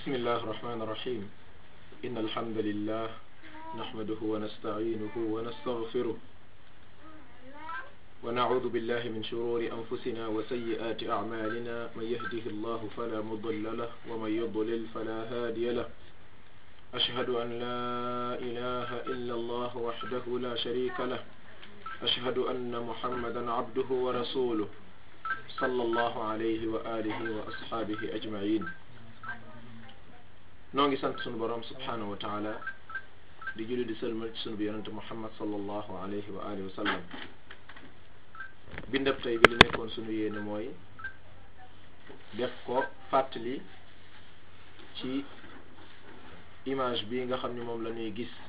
بسم الله الرحمن الرحيم إن الحمد لله نحمده ونستعينه ونستغفره ونعوذ بالله من شرور أنفسنا وسيئات أعمالنا من يهده الله فلا مضل له ومن يضلل فلا هادي له أشهد أن لا إله إلا الله وحده لا شريك له أشهد أن محمدا عبده ورسوله صلى الله عليه وآله وأصحابه أجمعين noo ngi sant sunu borom subhanahu wa taala di julli di sëlmal ci sunu bi yonente muhammad sallallahu alayhi wa alihi wa sallam bindab tey bi li nekkoon sunu yéene mooy def ko fàttali ci image bi nga xam ni moom la ñuy gis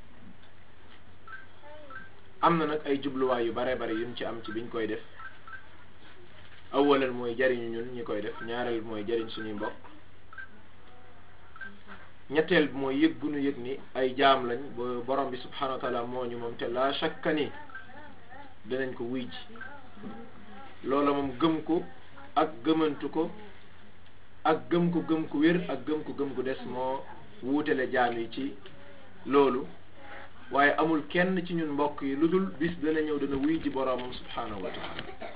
am na nag ay jubluwaay yu bare bare yuñ ci am ci biñ koy def awalan mooy jariñu ñun ñi koy def ñaareel mooy jariñ suñuy mbokk ñetteel bi mooy yëg gu nu yëg ni ay jaam lañ ba borom bi subhanahu wa taala moo ñu moom te la shakka ni dinañ ko wuy ji loola moom gëm ko ak gëmantu ko ak gëm ko gëm ko wér ak gëm ko gëm ko des moo wuutale jaam yi ci loolu waaye amul kenn ci ñun mbokk yi lu dul bis dana ñëw dana wuy ji boromam subhanahu wa taala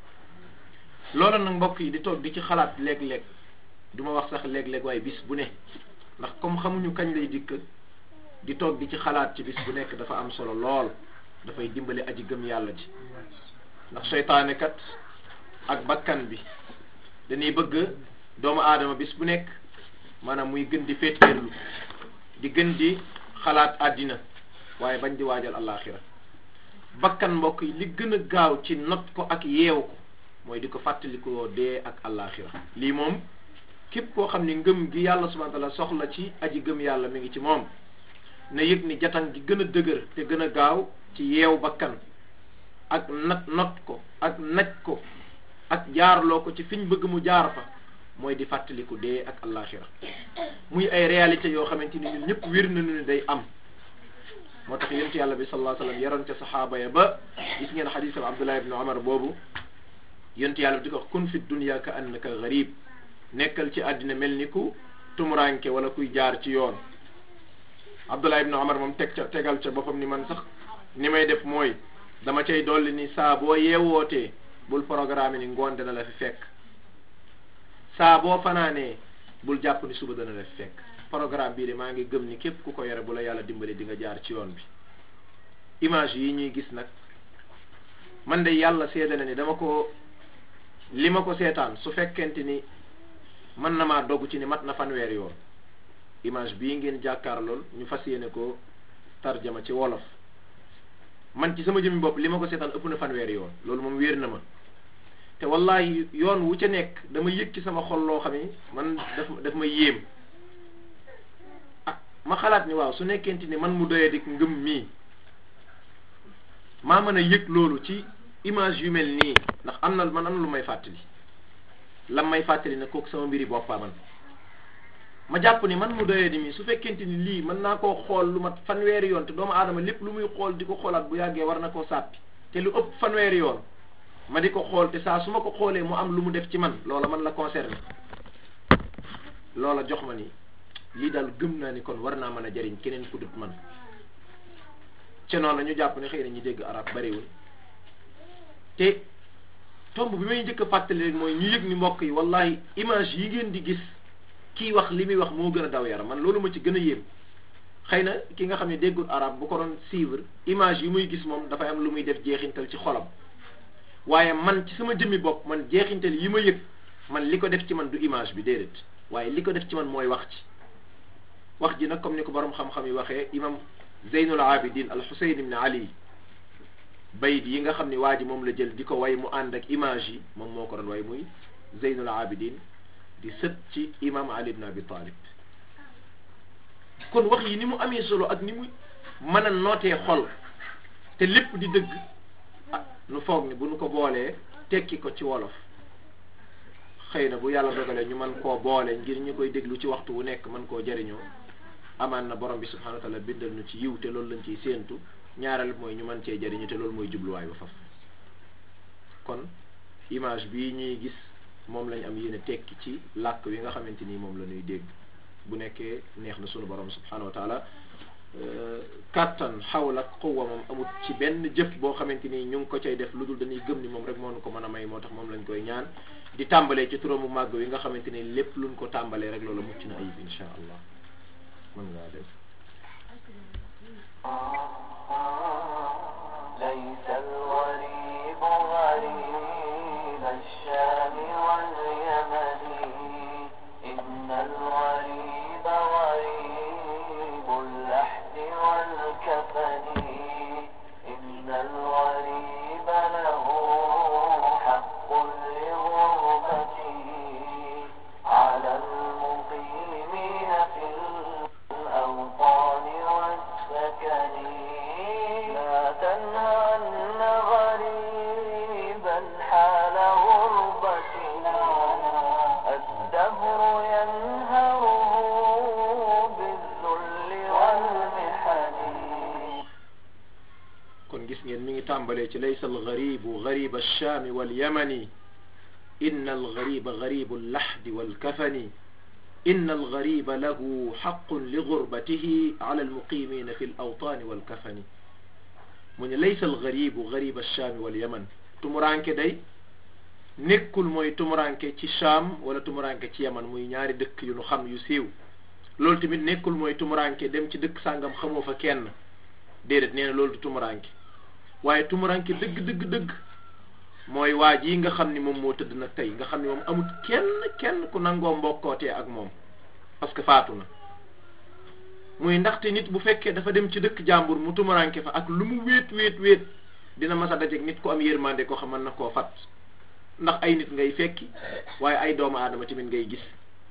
loola nag mbokk yi di toog di ci xalaat léeg-léeg du ma wax sax léeg-léeg waaye bis bu ne ndax comme xamuñu kañ lay dikk di toog di ci xalaat ci bis bu nekk dafa am solo lool dafay dimbali aji gëm yàlla ji ndax seytaane kat ak bakkan bi dañuy bëgg doomu aadama bis bu nekk maanaam muy gën di féeteerlu di gën di xalaat àddina waaye bañ di waajal àllaaxira bakkan mbokk yi li gën a gaaw ci not ko ak yeew ko mooy di ko fàttalikoo dee ak àllaaxira lii moom képp koo xam ni ngëm gi yàlla subhanahu wa taala soxla ci aji gëm yàlla mi ngi ci moom na yëg ni jatan gi gën a dëgër te gën a gaaw ci yeew bakkan ak nat not ko ak naj ko ak jaarloo ko ci fiñ bëgg mu jaar fa mooy di fàttaliku dee ak àllaaxira muy ay réalité yoo xamante ni ñun ñëpp wér nañu ni day am moo tax yonent yàlla bi sallallahu alayhi wasallam yaroon ca saxaaba ya ba gis ngeen xadiisam Abdullah ibn Umar boobu yonent yàlla bi di ko wax kun fi dunya ka annaka gharib nekkal ci àddina mel ni ku tumuranke wala kuy jaar ci yoon Abdullah ibn Umar moom teg ca tegal ca boppam ni man sax ni may def mooy dama cay dolli ni saa boo yeewootee bul programme ni ngoon dana la fi fekk saa boo fanaanee bul jàpp ni suba dana la fi fekk programme bii de maa ngi gëm ni képp ku ko yore bu la yàlla dimbali di nga jaar ci yoon bi image yi ñuy gis nag man de yàlla seede na ni dama ko li ma ko seetaan su fekkente ni mën na maa dogg ci ni mat na fanweer yoon image bii ngeen jàkkaar lool ñu fas yéene ko tarjama ci wolof man ci sama jëmmi bopp li ma ko seetaan ëpp na fanweer yoon loolu moom wéer na ma te wallahi yoon wu ca nekk dama yëg ci sama xol loo xam ni man daf daf ma yéem ah ma xalaat ni waaw su nekkente ni man mu doyee dik ngëm mii maa mën a yëg loolu ci image yu mel nii ndax am na man am na lu may fàttali lam may fàttali ne kooku sama mbiri boppaa man ma jàpp ni man mu doyee di mi su fekkente ni lii mën naa koo xool lu mat fanweeri yoon te doomu aadama lépp lu muy xool di ko xoolaat bu yàggee war na koo sàppi te lu ëpp fanweeri yoon ma di ko xool te saa su ma ko xoolee mu am lu mu def ci man loola man la concerné loola jox ma ni lii daal gëm naa ni kon war naa mën a jariñ keneen ku dut man ca noonu ñu jàpp ne xëy na ñu dégg arab bariwul te tomb bi may njëkk a fàttali rek mooy ñu yëg ni mbokk yi wallahi image yi ngeen di gis kii wax li muy wax moo gën a daw yaram man loolu ma ci gën a yéem xëy na ki nga xam ne déggul arab bu ko doon suivre image yi muy gis moom dafay am lu muy def jeexintal ci xolam waaye man ci sama jëmmi bopp man jeexintal yi ma yëg man li ko def ci man du image bi déedéet waaye li ko def ci man mooy wax ci wax ji nag comme ni ko borom xam-xam yi waxee imam Zeynul Abidin al Husayn ibn Ali bayit yi nga xam ne waa ji moom la jël di ko way mu ànd ak image yi moom moo ko doon way muy Zeynul Abidin di sët ci imam Ali ibn Abi Talib kon wax yi ni mu amee solo ak ni mu mën a nootee xol te lépp di dëgg ah nu foog ni bu nu ko boolee tekki ko ci wolof xëy na bu yàlla dogalee ñu mën koo boole ngir ñu koy déglu ci waxtu wu nekk mën koo jariñoo amaan na borom bi subhanahu wa taala bindal nu ci yiw te loolu lañ ciy séentu ñaareel mooy ñu mën cee jariñu te loolu mooy jubluwaay ba faf kon image bii ñuy gis moom lañ am yéene tekki ci làkk wi nga xamante ni moom la ñuy dégg bu nekkee neex na sunu borom subhanahu wa taala kàttan xawla quwwa moom amut ci benn jëf boo xamante ni ñu ngi ko cay def lu dul dañuy gëm ni moom rek moo nu ko mën a may moo tax moom lañ koy ñaan di tàmbalee ci turamu màgg wi nga xamante ni lépp luñ ko tàmbalee rek loolu mucc na ayib insha allah mën ngaa def ليس الغريب غريب الشام واليمن إن الغريب غريب اللحد والكفن إن الغريب له حق لغربته على المقيمين في الأوطان والسكن لا تنهن غريبا حال غربتنا الدهر ينهره بالذل والمحن kon gis ngeen mi ngi tàmbalee ci laysa algaribu gariba alchaami walyamani inna algariba garibu allahdi walkafani inna algariba lahu xaqun li gurbatihi ala almuqimina fi alawtaani walkafani mu ne laysa algaribu gariba alchaami walyaman tumuranke day nekkul mooy tumuranke ci Cham wala tumuranke ci yaman muy ñaari dëkk yu nu xam yu siiw loolu tamit nekkul mooy tumuranke dem ci dëkk sàngam xamoo fa kenn déedéet nee na loolu du tumuranke waaye tumuranke dëgg dëgg dëgg mooy waa ji nga xam ni moom moo tëdd nag tey nga xam ni moom amut kenn kenn ku nangoo mbokkootee ak moom parce que faatu na muy ndaxte nit bu fekkee dafa dem ci dëkk jàmbur mu tumuranke fa ak lu mu wéet wéet wéet dina mas a dajeeg nit ku am yërmande koo xam mën na koo fat ndax ay nit ngay fekki waaye ay doomu aadama tamit ngay gis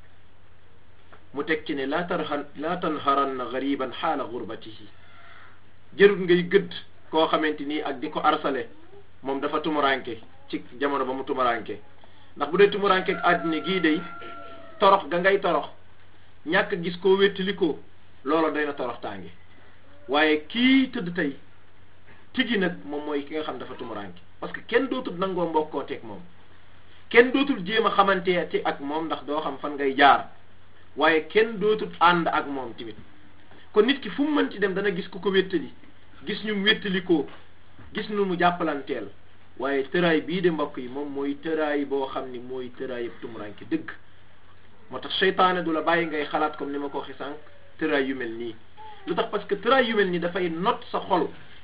mu teg ci ne laa tarhan laa tanharanna gariban xaala gurbatihi jërut ngay gëdd koo xamante nii ak di ko arsale moom dafa tumuranke ci jamono ba mu tumuranke ndax bu dee tumuranke ak àddina gii day torox ga ngay torox ñàkk gis koo wéttali ko loolu day na torox tànge waaye kii tëdd tey tigi nag moom mooy ki nga xam dafa tumuranke parce que kenn dootul nangoo mbokkooteeg moom kenn dootul jéem a xamante ci ak moom ndax doo xam fan ngay jaar waaye kenn dootul ànd ak moom tamit kon nit ki fu mu mën ci dem dana gis ku ko wéttali gis ñu wéttali ko gis nu mu jàppalanteel waaye tëraay bii de mbokk yi moom mooy tëraay boo xam ni mooy tëraay yëpp tumuranke dëgg moo tax seytaane du la bàyyi ngay xalaat comme ni ma ko waxee sànq tëraay yu mel nii lu tax parce que tëraay yu mel nii dafay not sa xol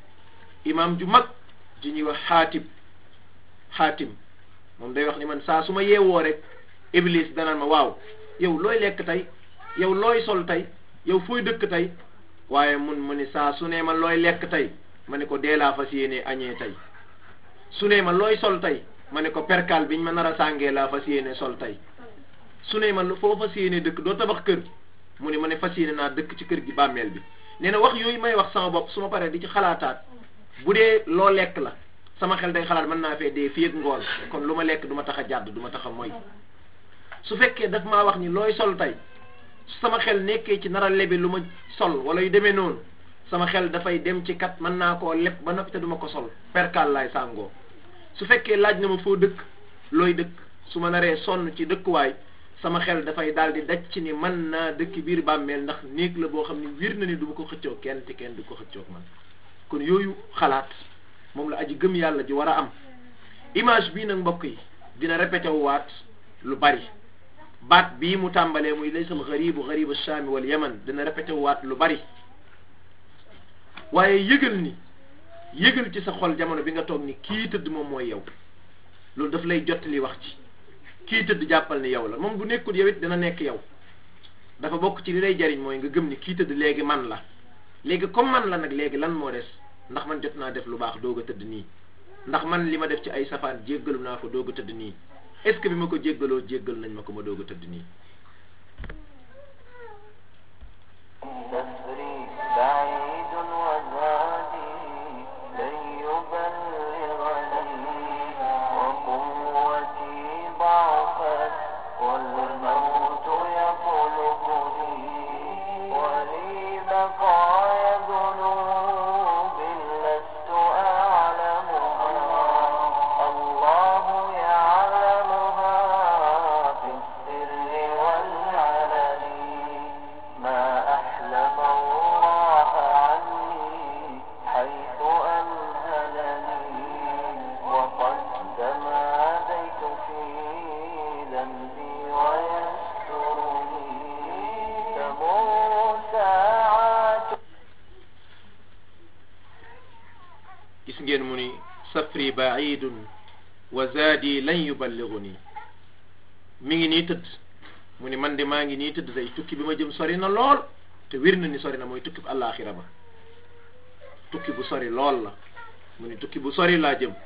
imam ju mag ji ñuy wax xaatim xaatim moom day wax ni man saa su ma yeewoo rek iblis danaan ma waaw yow looy lekk tey yow looy sol tey yow fooy dëkk tey waaye mun mu ni saa su ne ma looy lekk tey ma ne ko dee laa fas yéene añee tey su ne ma looy sol tey ma ne ko perkal biñ ma nar a sàngee laa fas yéene sol tey su ne ma foo fas yéene dëkk doo tabax kër mu ne ma ne fas yéene naa dëkk ci kër gi bàmmeel bi nee na wax yooyu may wax sama bopp su ma paree di ci xalaataat bu dee loo lekk la sama xel day xalaat mën naa fee dee fii ak ngoon kon lu ma lekk du ma tax a jàdd du ma tax a moy su fekkee daf maa wax ni looy sol tey su sama xel nekkee ci nar a lebe lu ma sol wala yu demee noonu sama xel dafay dem ci kat mën naa koo leb ba noppi te du ma ko sol perkaal laay sàngoo su fekkee laaj na ma foo dëkk looy dëkk su ma naree sonn ci dëkkuwaay sama xel dafay daal di daj ci ni mën naa dëkk biir bàmmeel ndax néeg la boo xam ne wir na ni du ma ko xëccoo kenn te kenn du ko xëccoog man kon yooyu xalaat moom la aji gëm yàlla ji war a am image bii nag mbokk yi dina répété wu waat lu bari baat bii mu tàmbalee muy laysal garibu garibu shaami wal yaman dina répété wu waat lu bari waaye yëgal ni yëgal ci sa xol jamono bi nga toog ni kii tëdd moom mooy yow loolu daf lay jottali wax ci kii tëdd jàppal ni yow la moom bu nekkul yow it dina nekk yow dafa bokk ci li lay jariñ mooy nga gëm ni kii tëdd léegi man la léegi comme man la nag léegi lan moo des ndax man jot naa def lu baax doog a tëdd nii ndax man li ma def ci ay safaan jéggalu naa ko doog a tëdd nii est-ce que bi ma ko jéggaloo jéggal nañ ma ko ma doog a tëdd nii نسري بعيد وزادي لن يبلغني وقوتي ضعفت والموت يطلبني ولي بقايا ذنوب لست أعلمها الله يعلمها في السر والعلن ngeen mu ni safri baidun wa zaadi lan yuballiguni mi ngi nii tëdd mu ni man de maa ngi nii tëdd day tukki bi ma jëm sori na lool te wér na ni sori na mooy tukki bu àllaaxira ba tukki bu sori lool la mu ni tukki bu sori laa jëm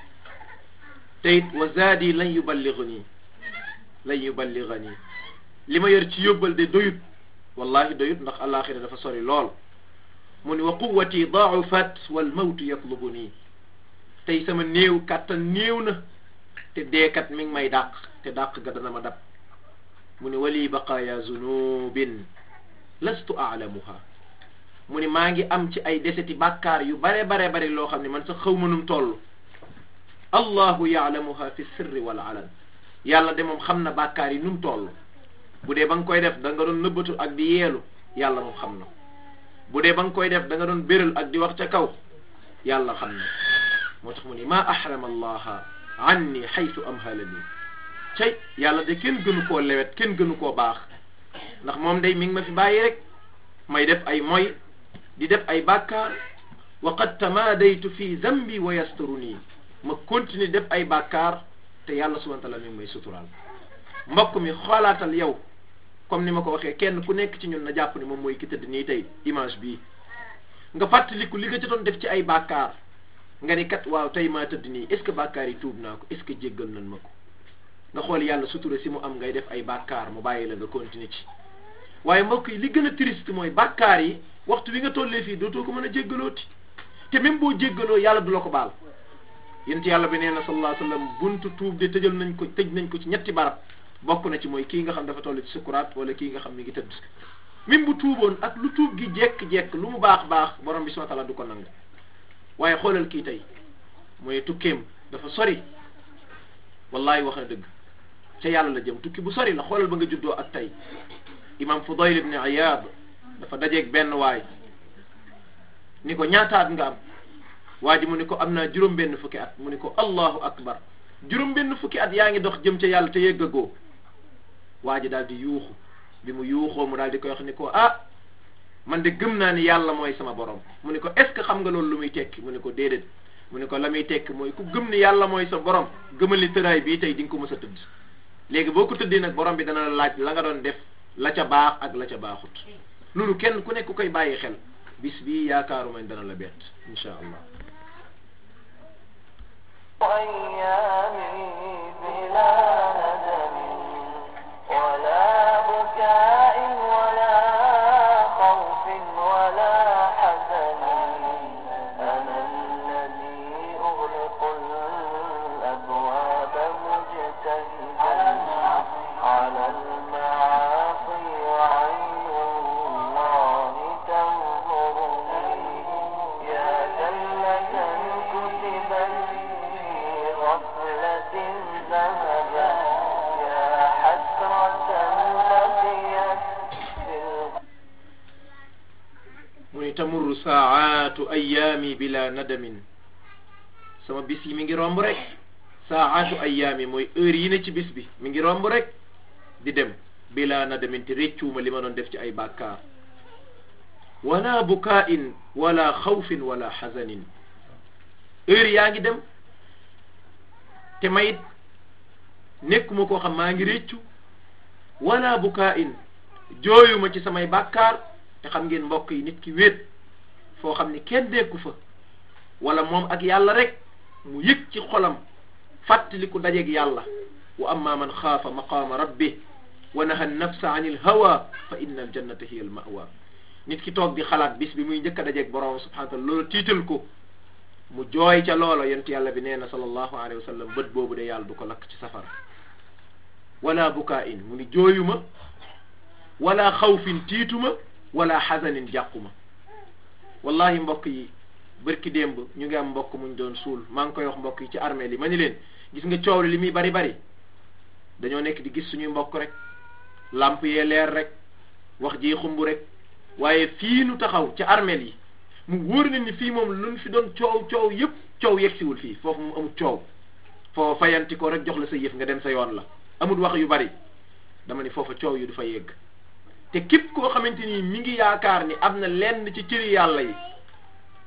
te it wa zaadi lan yuballiguni lan yuballigani li ma yor ci yóbbal de doyut wallahi doyut ndax àllaaxira dafa sori lool mu ni wa quwati daafat wal mawtu yatlubuni tey sama néew kàttan néew na te deekat mi ngi may dàq te dàq ga dana ma dab mu ni wali baqaaya zunubin lastu aalamuha mu ni maa ngi am ci ay deseti bàkkaar yu bare bare bare loo xam ne man sax xaw ma num toll allahu yaalamuha fi sirri wal alan yàlla de moom xam na bàkkaar yi num toll bu dee ba nga koy def da nga doon nëbbatu ak di yeelu yàlla moom xam na bu dee ba nga koy def da nga doon béral ak di wax ca kaw yàlla xam na moo tax mu ni maa ahrama allaha anni xaytu amhalani cay yàlla de kenn gënu koo lewet kenn gënu koo baax ndax moom day mi ngi ma fi bàyyi rek may def ay moy di def ay bàkkaar wa qad tamaadaytu fi zambi wa yasturuni ma continue def ay bàkkaar te yàlla subhanahu wa taala mi ngi may suturaal mbokk mi xoolaatal yow comme ni ma ko waxee kenn ku nekk ci ñun na jàpp ni moom mooy ki tëdd nii tey image bii nga fàttaliku li nga ci doon def ci ay bàkkaar nga ni kat waaw tey maa tëdd nii est ce que bàkkaar yi tuub naa ko est ce que jéggal nañ ma ko nga xool yàlla sutura si mu am ngay def ay bàkkaar mu bàyyi la nga continuer ci waaye mbokk yi li gën a triste mooy bàkkaar yi waxtu wi nga tollee fii dootoo ko mën a jéggalooti te même boo jéggaloo yàlla du la ko baal yent yàlla bi nee na sallallahu alayhi wa sallam buntu tuub de tëjal nañ ko tëj nañ ko ci ñetti barab bokk na ci mooy kii nga xam dafa toll ci sukuraat wala kii nga xam mi ngi tëdd même bu tuuboon ak lu tuub gi jekk-jekk lu mu baax baax borom bi subhanahu wa ta'ala du ko nangu waaye xoolal kii tey mooy tukkeem dafa sori wallahi wax na dëgg ca yàlla la jëm tukki bu sori la xoolal ba nga juddoo ak tey imam Fudayl ibn Iyad dafa dajeeg benn waay ni ko ñaataat nga am waa ji mu ni ko am naa juróom benn fukki at mu ni ko allahu akbar juróom benn fukki at yaa ngi dox jëm ca yàlla te yeggagoo waa ji daal di yuuxu bi mu yuuxoo mu daal di koy wax ni ko ah man de gëm naa ni yàlla mooy sama borom mu ni ko est ce que xam nga loolu lu muy tekki mu ni ko déedéet mu ni ko la muy tekki mooy ku gëm ni yàlla mooy sa borom gëmal ni tëraay bii tey di nga ko mës a tëdd léegi boo ko tëddee nag borom bi dana la laaj la nga doon def la ca baax ak la ca baaxut loolu kenn ku nekk ku koy bàyyi xel bis bii yaakaaru man dana la bett insha allah أيامي بلا ندم ولا بكاء ولا خوف ولا حزن أنا الذي أغلق الأبواب مجتهدا على المعاصي وعين الله تنظرني يا زلة كتبت في غفلة ذهبا يا حسرة بقيت في mu ni tamurru saaatu ayaami bila nadamin sama bis yi mi ngi romb rek saaatu ayaami mooy heure yi ne ci bis bi mi ngi romb rek di dem bila nadamin te réccuuma li ma doon def ci ay bàkkaar wala bukaa'in wala xawfin wala xazanin heure yaa ngi dem te mayit nekkuma koo xam maa ngi réccu wala bukaa'in jooyuma ci samay bàkkaar te xam ngeen mbokk yi nit ki wéet foo xam ni kenn nekku fa wala moom ak yàlla rek mu yëg ci xolam fàttaliku dajeeg yàlla wa amma man xaafa maqaama rabbi wa naha nafsa an il hawa fa inna al jannata hiya al mawa nit ki toog di xalaat bis bi muy njëkk a dajeeg borom subhanahu wa taala loolu tiital ko mu jooy ca loola yonent yàlla bi nee na sallallahu alayhi wa sallam bët boobu de yàlla du ko lakk ci safara wala bukaa in mu ni jooyuma wala xawfin tiituma wala xasanin jàquma wallahi mbokk yi bërki démb ñu ngi am mbokk muñ doon suul maa ngi koy wax mbokk yi ci armée li ma ni leen gis nga coow li li muy bari bari dañoo nekk di gis suñuy mbokk rek lamp yee leer rek wax ji xumb rek waaye fii nu taxaw ci armée yi mu wóor na ni fii moom luñ fi doon coow coow yëpp coow yegsiwul fii foofu mu amul coow foo fayanti ko rek jox la sa yëf nga dem sa yoon la amul wax yu bari dama ni foofa coow yu du fa yegg te képp koo xamante ni mi ngi yaakaar ni am na lenn ci cëri yàlla yi ci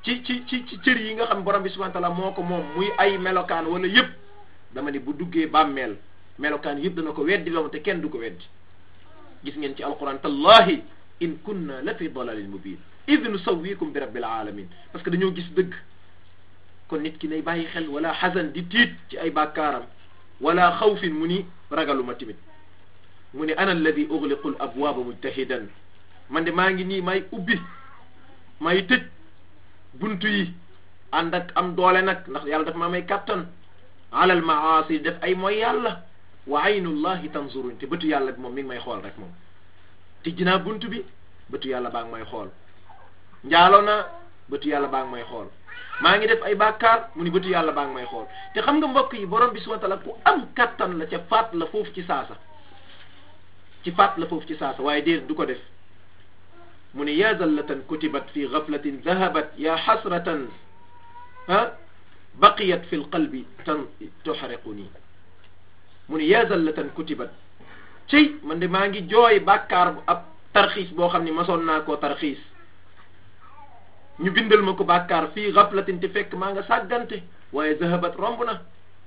ci ci ci ci cër yi nga xam borom bi subhanahu wa taala moo ko moom muy ay melokaan wala yëpp dama ne bu duggee bàmmeel melokaan yëpp dana ko weddi loom te kenn du ko weddi gis ngeen ci alquran tallahi in kunna la fi dalalin mubin id nusawwikum bi rabbil alamin parce que dañoo gis dëgg kon nit ki nay bàyyi xel wala xasan di tiit ci ay bàkkaaram wala xawfin mu ni ragaluma timit mu ni ana alladi ugliqu l abwaaba mujtahidan man de maa ngi nii may ubbi may tëj buntu yi ànd ak am doole nag ndax yàlla dafa maa may kàttan alal maasi def ay mooy yàlla wa aynullahi tanzurun te bëtu yàlla bi moom mi ngi may xool rek moom tijji naa buntu bi bëtu yàlla baa ngi may xool njaaloo naa bëtu yàlla baa ngi may xool maa ngi def ay bàkkaar mu ni bëtu yàlla baa ngi may xool te xam nga mbokk yi borom bi subhanahu wa taala ku am kattan la ca faat la foofu ci saasa ci faat la foofu ci saasa waaye déet du ko def mu ne ya zallatan kutibat fi gaflatin dahabat ya xasratan ah baqiyat fi lqalbi tan tuxriqu nii mu ne ya zallatan kutibat cey man de maa ngi jooy bàkkaar bu ab tarxiis boo xam ne masoon naa koo tarxiis ñu bindal ma ko bàkkaar fii gaflatin te fekk maa nga sàggante waaye zahabat romb na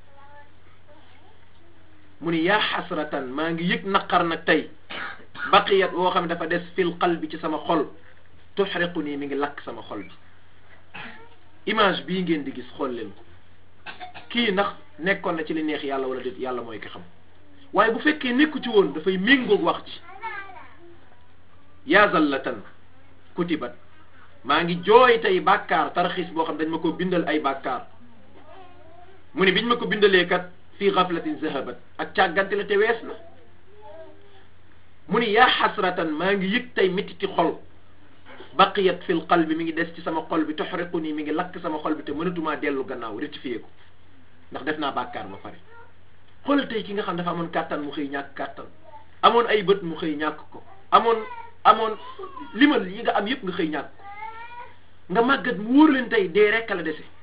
mu ni yaa xasratan maa ngi yëg naqar nag tey baqiyat woo xam ne dafa des fil qalbi ci sama xol tuxriqu nii mi ngi lakk sama xol bi image bii ngeen di gis xool leen ko kii ndax nekkoon na ci li neex yàlla wala déet yàlla mooy ko xam waaye bu fekkee nekku ci woon dafay méngoog wax ci yaa zallatan kutibat maa ngi jooy tey bàkkaar tarxiis boo xam dañ ma ko bindal ay bàkkaar mu ne biñ ma ko bindalee kat fii gaflatin zahabat ak càggante la te wees na mu ni yaa xasratan maa ngi yëg tey métiti xol baqiyat fil qalbi mi ngi des ci sama xol bi toxriqu nii mi ngi lakk sama xol bi te mënatumaa dellu gannaaw rectifié ko ndax def naa bàkkaar ba pare xoolal tey ki nga xam dafa amoon kàttan mu xëy ñàkk kàttan amoon ay bët mu xëy ñàkk ko amoon amoon limal yi nga am yëpp nga xëy ñàkk ko nga màggat mu wóor leen tey dee rekk la dese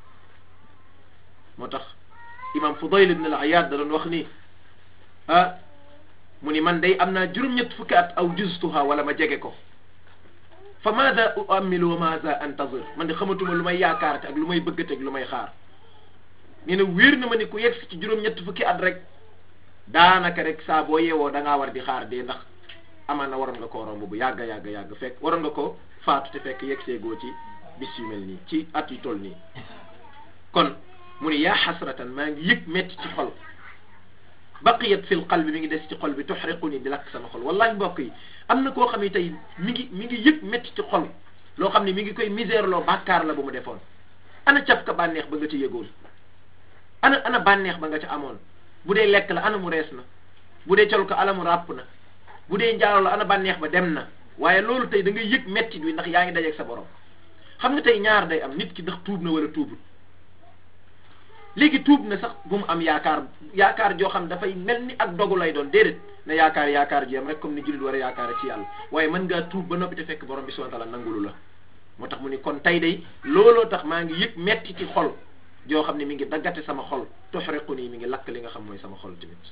moo tax imam Fudayl ibn al-Iyad da doon wax ni ah mu ni man day am naa juróom-ñett fukki at aw justuha wala ma jege ko fa maada uamilu wa maada antazir man de xamatuma lu may yaakaarate ak lu may bëggate ak lu may xaar nee na wéer na ma ni ku yegg ci juróom-ñett fukki at rek daanaka rek saa boo yeewoo da ngaa war di xaar dee ndax amaan na waroon nga koo romb bu yàgg yàgg yàgg fekk waroon nga ko faatu te fekk yegg seegoo ci bis yu mel nii ci at yu toll nii kon mu ni yaa xasratan maa ngi yëg metti ci xol baqiyat fil qalbi mi ngi des ci xol bi tuxriqu ni di lakk sama xol wallahi mbokk yi am na koo xam ne tey mi ngi mi ngi yëg metti ci xol loo xam ne mi ngi koy misère loo bàkkaar la bu mu defoon ana caf ka bànneex ba nga ci yëgoon ana ana bànneex ba nga ca amoon bu dee lekk la ana mu rees na bu dee col ko ala mu ràpp na bu dee njaalo la ana bànneex ba dem na waaye loolu tey da ngay yëg metti bi ndax yaa ngi dajeeg sa borom xam nga tey ñaar day am nit ki ndax tuub na wala tuubul léegi tuub na sax bu mu am yaakaar yaakaar joo xam dafay mel ni ak dogu lay doon déedéet na yaakaar yaakaar ji am rek comme ni jullit war a yaakaar ci yàlla waaye mën ngaa tuub ba noppi te fekk borom bi subhanahu wa ta'ala nangulu la moo tax mu ni kon tey day looloo tax maa ngi yëg metti ci xol joo xam ne mi ngi daggate sama xol tuxriqu nii mi ngi lakk li nga xam mooy sama xol tamit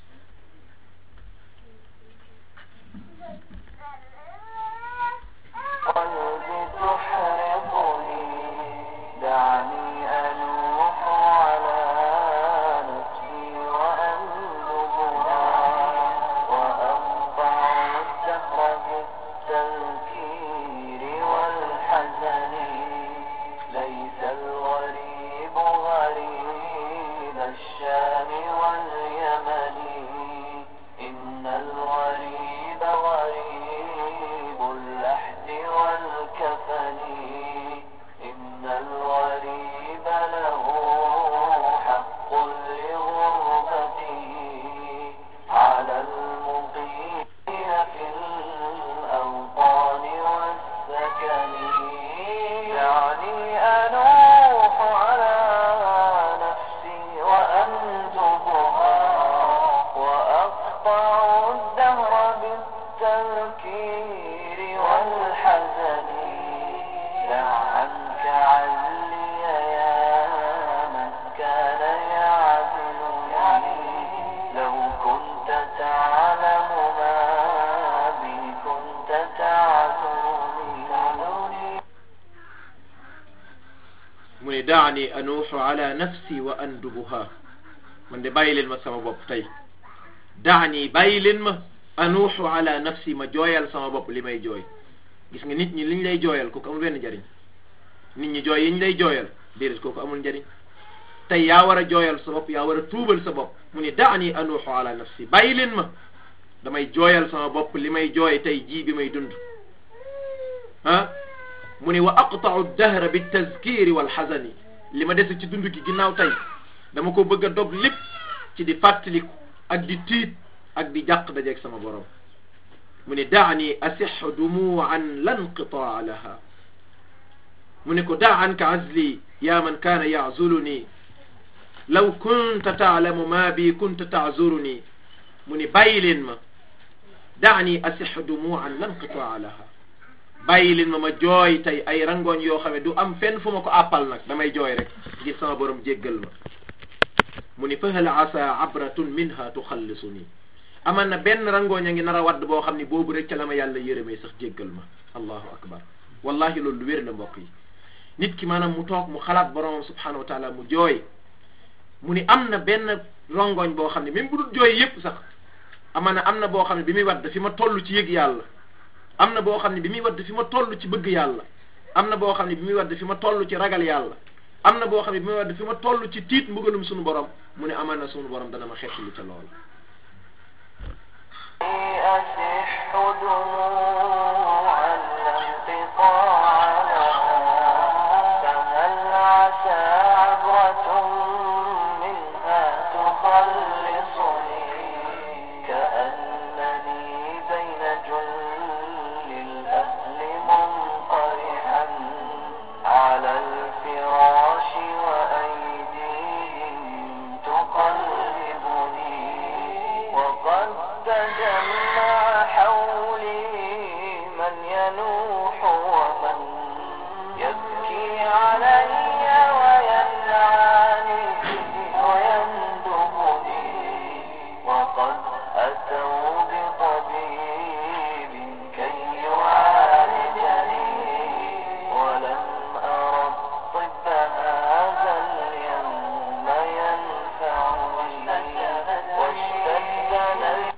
قلبي تحرقني دعني أنوح على نفسي وأندبها وأقطع الدهر بالتذكير والحزن ليس الغريب غريب الشام واليمن إن الغريب غريب اللحد والكفن إن الغريب له حق لغربته على المقيم في الأوطان والسكن يعني أنوح على نفسي وأندبها وأقطع الدهر بالتذكير والحزن دع عنك علي يا من كان يعدلني لو كنت تعلم ما بي كنت تعذرني mu ne daani anuuxu ala nafsi wa andubuha man de bàyyi leen ma sama bopp tey daani bàyyi leen ma anuuxu ala nafsi ma jooyal sama bopp li may jooy gis nga nit ñi liñ lay jooyal kooku amul benn njariñ nit ñi jooy yiñ lay jooyal déedéet kooku amul njariñ tey yaa war a jooyal sa bopp yaa war a tuubal sa bopp mu ne daani anuuxu ala nafsi bàyyi leen ma damay jooyal sama bopp li may jooy tey jii bi may dund ah mu ne wa aqtau dahra bi tazkiri wal xasani li ma dese ci dund gi ginnaaw tey dama ko bëgg a dog lépp ci di fàttaliku ak di tiit ak di jàq dajeeg sama borom mu ne daani asixu dumuan la nqitaa laha mu ne ko daa anka azli ya man kaana yazuluni law kunta taalamu ma bi kunta taazuruni mu ne bàyyi leen ma daani asixu dumuan la nqitaa laha bàyyi leen ma ma jooy tey ay rangooñ yoo xam ne du am fenn fu ma ko àppal nag damay jooy rek ngir sama borom jéggal ma mu ni fahal asa abratun minha tuxallisu nii aman na benn rangooñ a ngi nar a wadd boo xam ne boobu rek ca la ma yàlla yërëmee sax jéggal ma allahu akbar wallahi loolu lu wér la mbokk yi nit ki maanaam mu toog mu xalaat boromam subhanahu wa taala mu jooy mu ni am na benn rangooñ boo xam ne même bu dul jooy yépp sax aman na am na boo xam ne bi muy wadd fi ma toll ci yëg yàlla am na boo xam ne bi muy wadd fi ma toll ci bëgg yàlla am na boo xam ne bi muy wadd fi ma toll ci ragal yàlla am na boo xam ne bi muy wadd fi ma toll ci tiit mbugalum sunu borom mu ne amal na sunu borom dana ma xeet lu ca lool أسح دموعا لا انقطاع لها فهل عسى عبرة منها تخلصني كأنني بين جل الأهل منطرحا على الفراش وأيديهم تقلبني وقد تجمع حولي من ينوح ومن يبكي علي وينعاني ويندبني وقد أتوا بطبيب كي يعالجني ولم أر الطب هذا اليوم ينفعني واشتد نفسي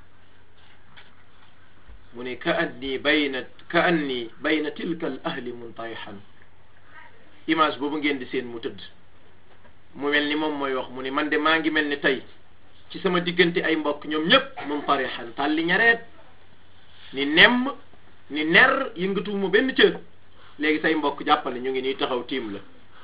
mu ne ka anni bayna ka anni bayna tilka al ahli muntayhan image boobu ngeen di seen mu tëdd mu mel ni moom mooy wax mu ne man de maa ngi mel ni tey ci sama diggante ay mbokk ñoom ñëpp muntarihan tàlli ñareet ni nemm ni ner yëngatuwuma benn cër léegi say mbokk jàppale ñu ngi nii taxaw tiim la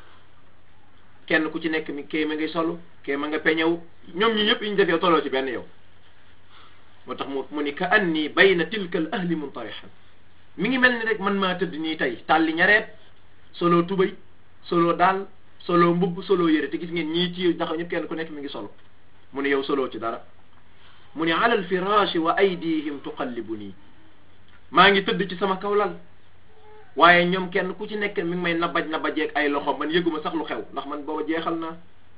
kenn ku ci nekk mi kee ma ngay solu kee ma nga peñew ñoom ñi ñëpp yi ñu defee toloo ci benn yow moo tax mu mu ni ka anni bayna tilka al ahli muntarihan mi ngi mel ni rek man maa tëdd nii tey tàlli ñareet solo tubay solo daal solo mbubb solo yére te gis ngeen ñii ci taxaw ñëpp kenn ku nekk mi ngi solo mu ne yow solo ci dara mu ne ala al firashi wa aydihim tuqallibuni maa ngi tëdd ci sama kaw lal waaye ñoom kenn ku ci nekk mi ngi may nabaj nabajeeg ay loxo man yëguma sax lu xew ndax man booba jeexal naa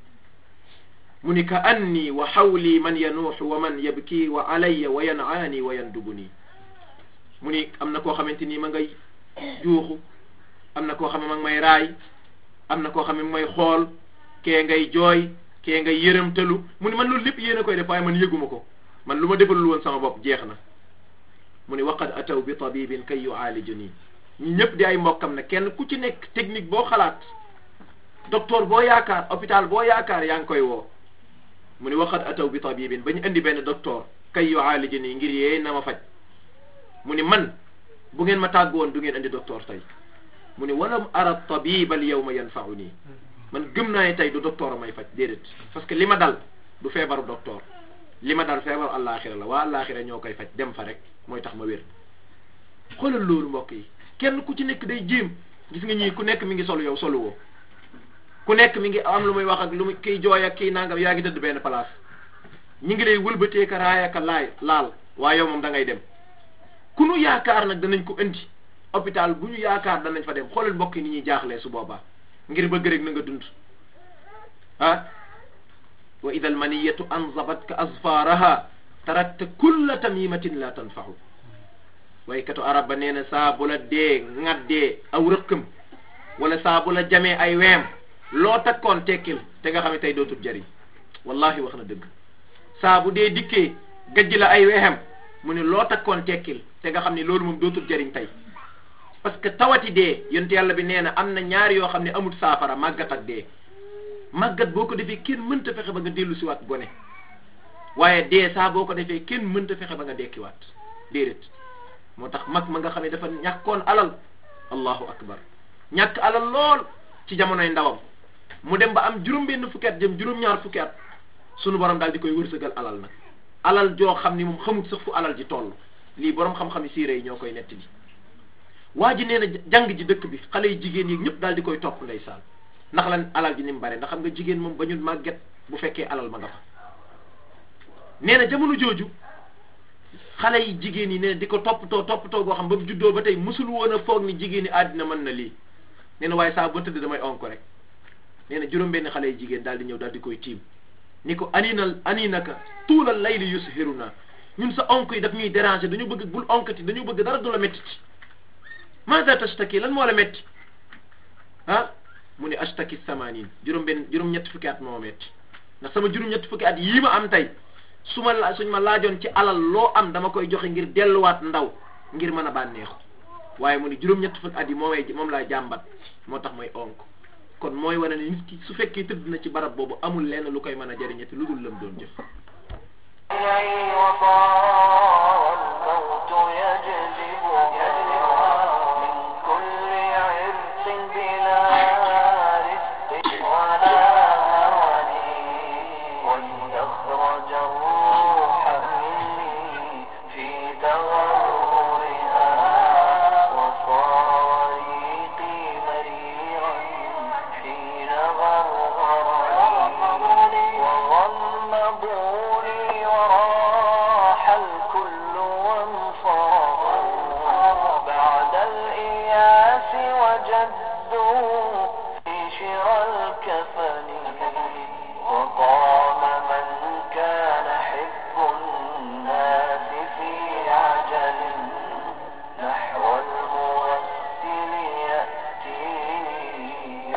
mu ni ka anni wa xawli man yanuuxu wa man yabki wa alayya wa yanaani wa yandubuni mu ni am na koo xamante ni ma ngay juuxu am na koo xam ne ma ngi may raay am na koo xam ne may xool kee ngay jooy kee ngay yërëmtalu mu ni man loolu lépp yéen a koy def waaye man yëguma ko man lu ma defalul woon sama bopp jeex na mu ni waqad ataw bi tabibin kay yuaalijuni ñi ñëpp di ay mbokkam ne kenn ku ci nekk technique boo xalaat docteur boo yaakaar hôpital boo yaakaar yaa ngi koy woo mu ni waqad ataw bi tabibin ba ñu indi benn docteur kay yuaalijuni ngir yee na ma faj mu ni man bu ngeen ma tàggoon du ngeen indi docteur tey mu ni walam ara tabiba al yawma yanfau nii man gëm naa ne tey du docteur may faj déedéet parce que li ma dal du feebaru docteur li ma dal feebaru àllaaxira la waa àllaaxira ñoo koy faj dem fa rek mooy tax ma wér xoolal loolu mbokk yi kenn ku ci nekk day jéem gis nga ñii ku nekk mi ngi solu yow solu woo ku nekk mi ngi am lu muy wax ak lu muy kiy jooy ak kiy nangam yaa ngi dëdd benn place ñi ngi lay wëlbatee ka raaya ka laay laal waaye yow moom da ngay dem ku nu yaakaar nag danañ ko indi hôpital bu ñu yaakaar danañ fa dem xoolal mbokk yi ni ñuy jaaxlee su boobaa ngir bëgg rek na nga dund ah wa ida almaniyatu anzabat ka azfaraha tarakta kulla tamimatin la tanfahu waykatu arab ba nee na saa bu la dee ŋaddee aw rëkkam wala saa bu la jamee ay weem loo takkoon tekkil te nga xam ne tey dootul jariñ wallahi wax na dëgg saa bu dee dikkee gajj la ay weexam mu ne loo takkoon tekkil te nga xam ne loolu moom dootul jariñ tey parce que tawati dee yonent yàlla bi nee na am na ñaari yoo xam ne amul saafara màggat ak dee màggat boo ko defee kenn mënta fexe ba nga dellu si waat gone waaye dee saa boo ko defee kenn mënta fexe ba nga dekkiwaat déedéet moo tax mag ma nga xam ne dafa ñàkkoon alal allahu akbar ñàkk alal lool ci jamonoy ndawam mu dem ba am juróom-benn fukki at jëm juróom-ñaar fukki at sunu borom daal di koy wërsëgal alal nag alal joo xam ni moom xamut sax fu alal ji toll lii borom xam-xam yi siire yi ñoo koy netti bi waa ji nee na jàng ji dëkk bi xale yi jigéen yi ñëpp daal di koy topp ndeysaan ndax lan alal ji ni mu bare ndax xam nga jigéen moom ba ñu màgget bu fekkee alal ma nga fa nee na jamono jooju xale yi jigéen yi nee na di ko toppatoo toppatoo goo xam ba mu juddoo ba tey musul woon a foog ni jigéen yi àddina mën na lii nee na waaye saa ba tëdd damay onk rek nee na juróom-benn xale yi jigéen daal di ñëw daal di koy tiim ni ko aninal aninaka tuulal layli yushiruna ñun sa onk yi daf ñuy déranger dañu bëgg bul onkati dañu bëgg dara du la métti ci maada tashtaki lan moo la métti ah mu ne ashtaki samanin juróom-benn juróom-ñetti fukki at moo métti ndax sama juróom-ñetti fukki at yii ma am tey su ma la suñ ma laajoon ci alal loo am dama koy joxe ngir delluwaat ndaw ngir mën a bànneexu waaye mu ni juróom-ñetti fukki at yi moomay moom laa jàmbat moo tax mooy onk kon mooy wane ne nit ki su fekkee tëdd na ci barab boobu amul lenn lu koy mën a jëriñati lu dul lam doon jëf وطار الموت يجلب من كل عرق بلا رزق ولا هواني وليخرج الروح مني في تغرها وصار ريقي مريرا حين غرغرني وغمضوني وراح الكل وانصرفوا بعد الإياس وجدوا في شرى الكفن وقام من كان حب الناس في عجل نحو المغسل يأتيني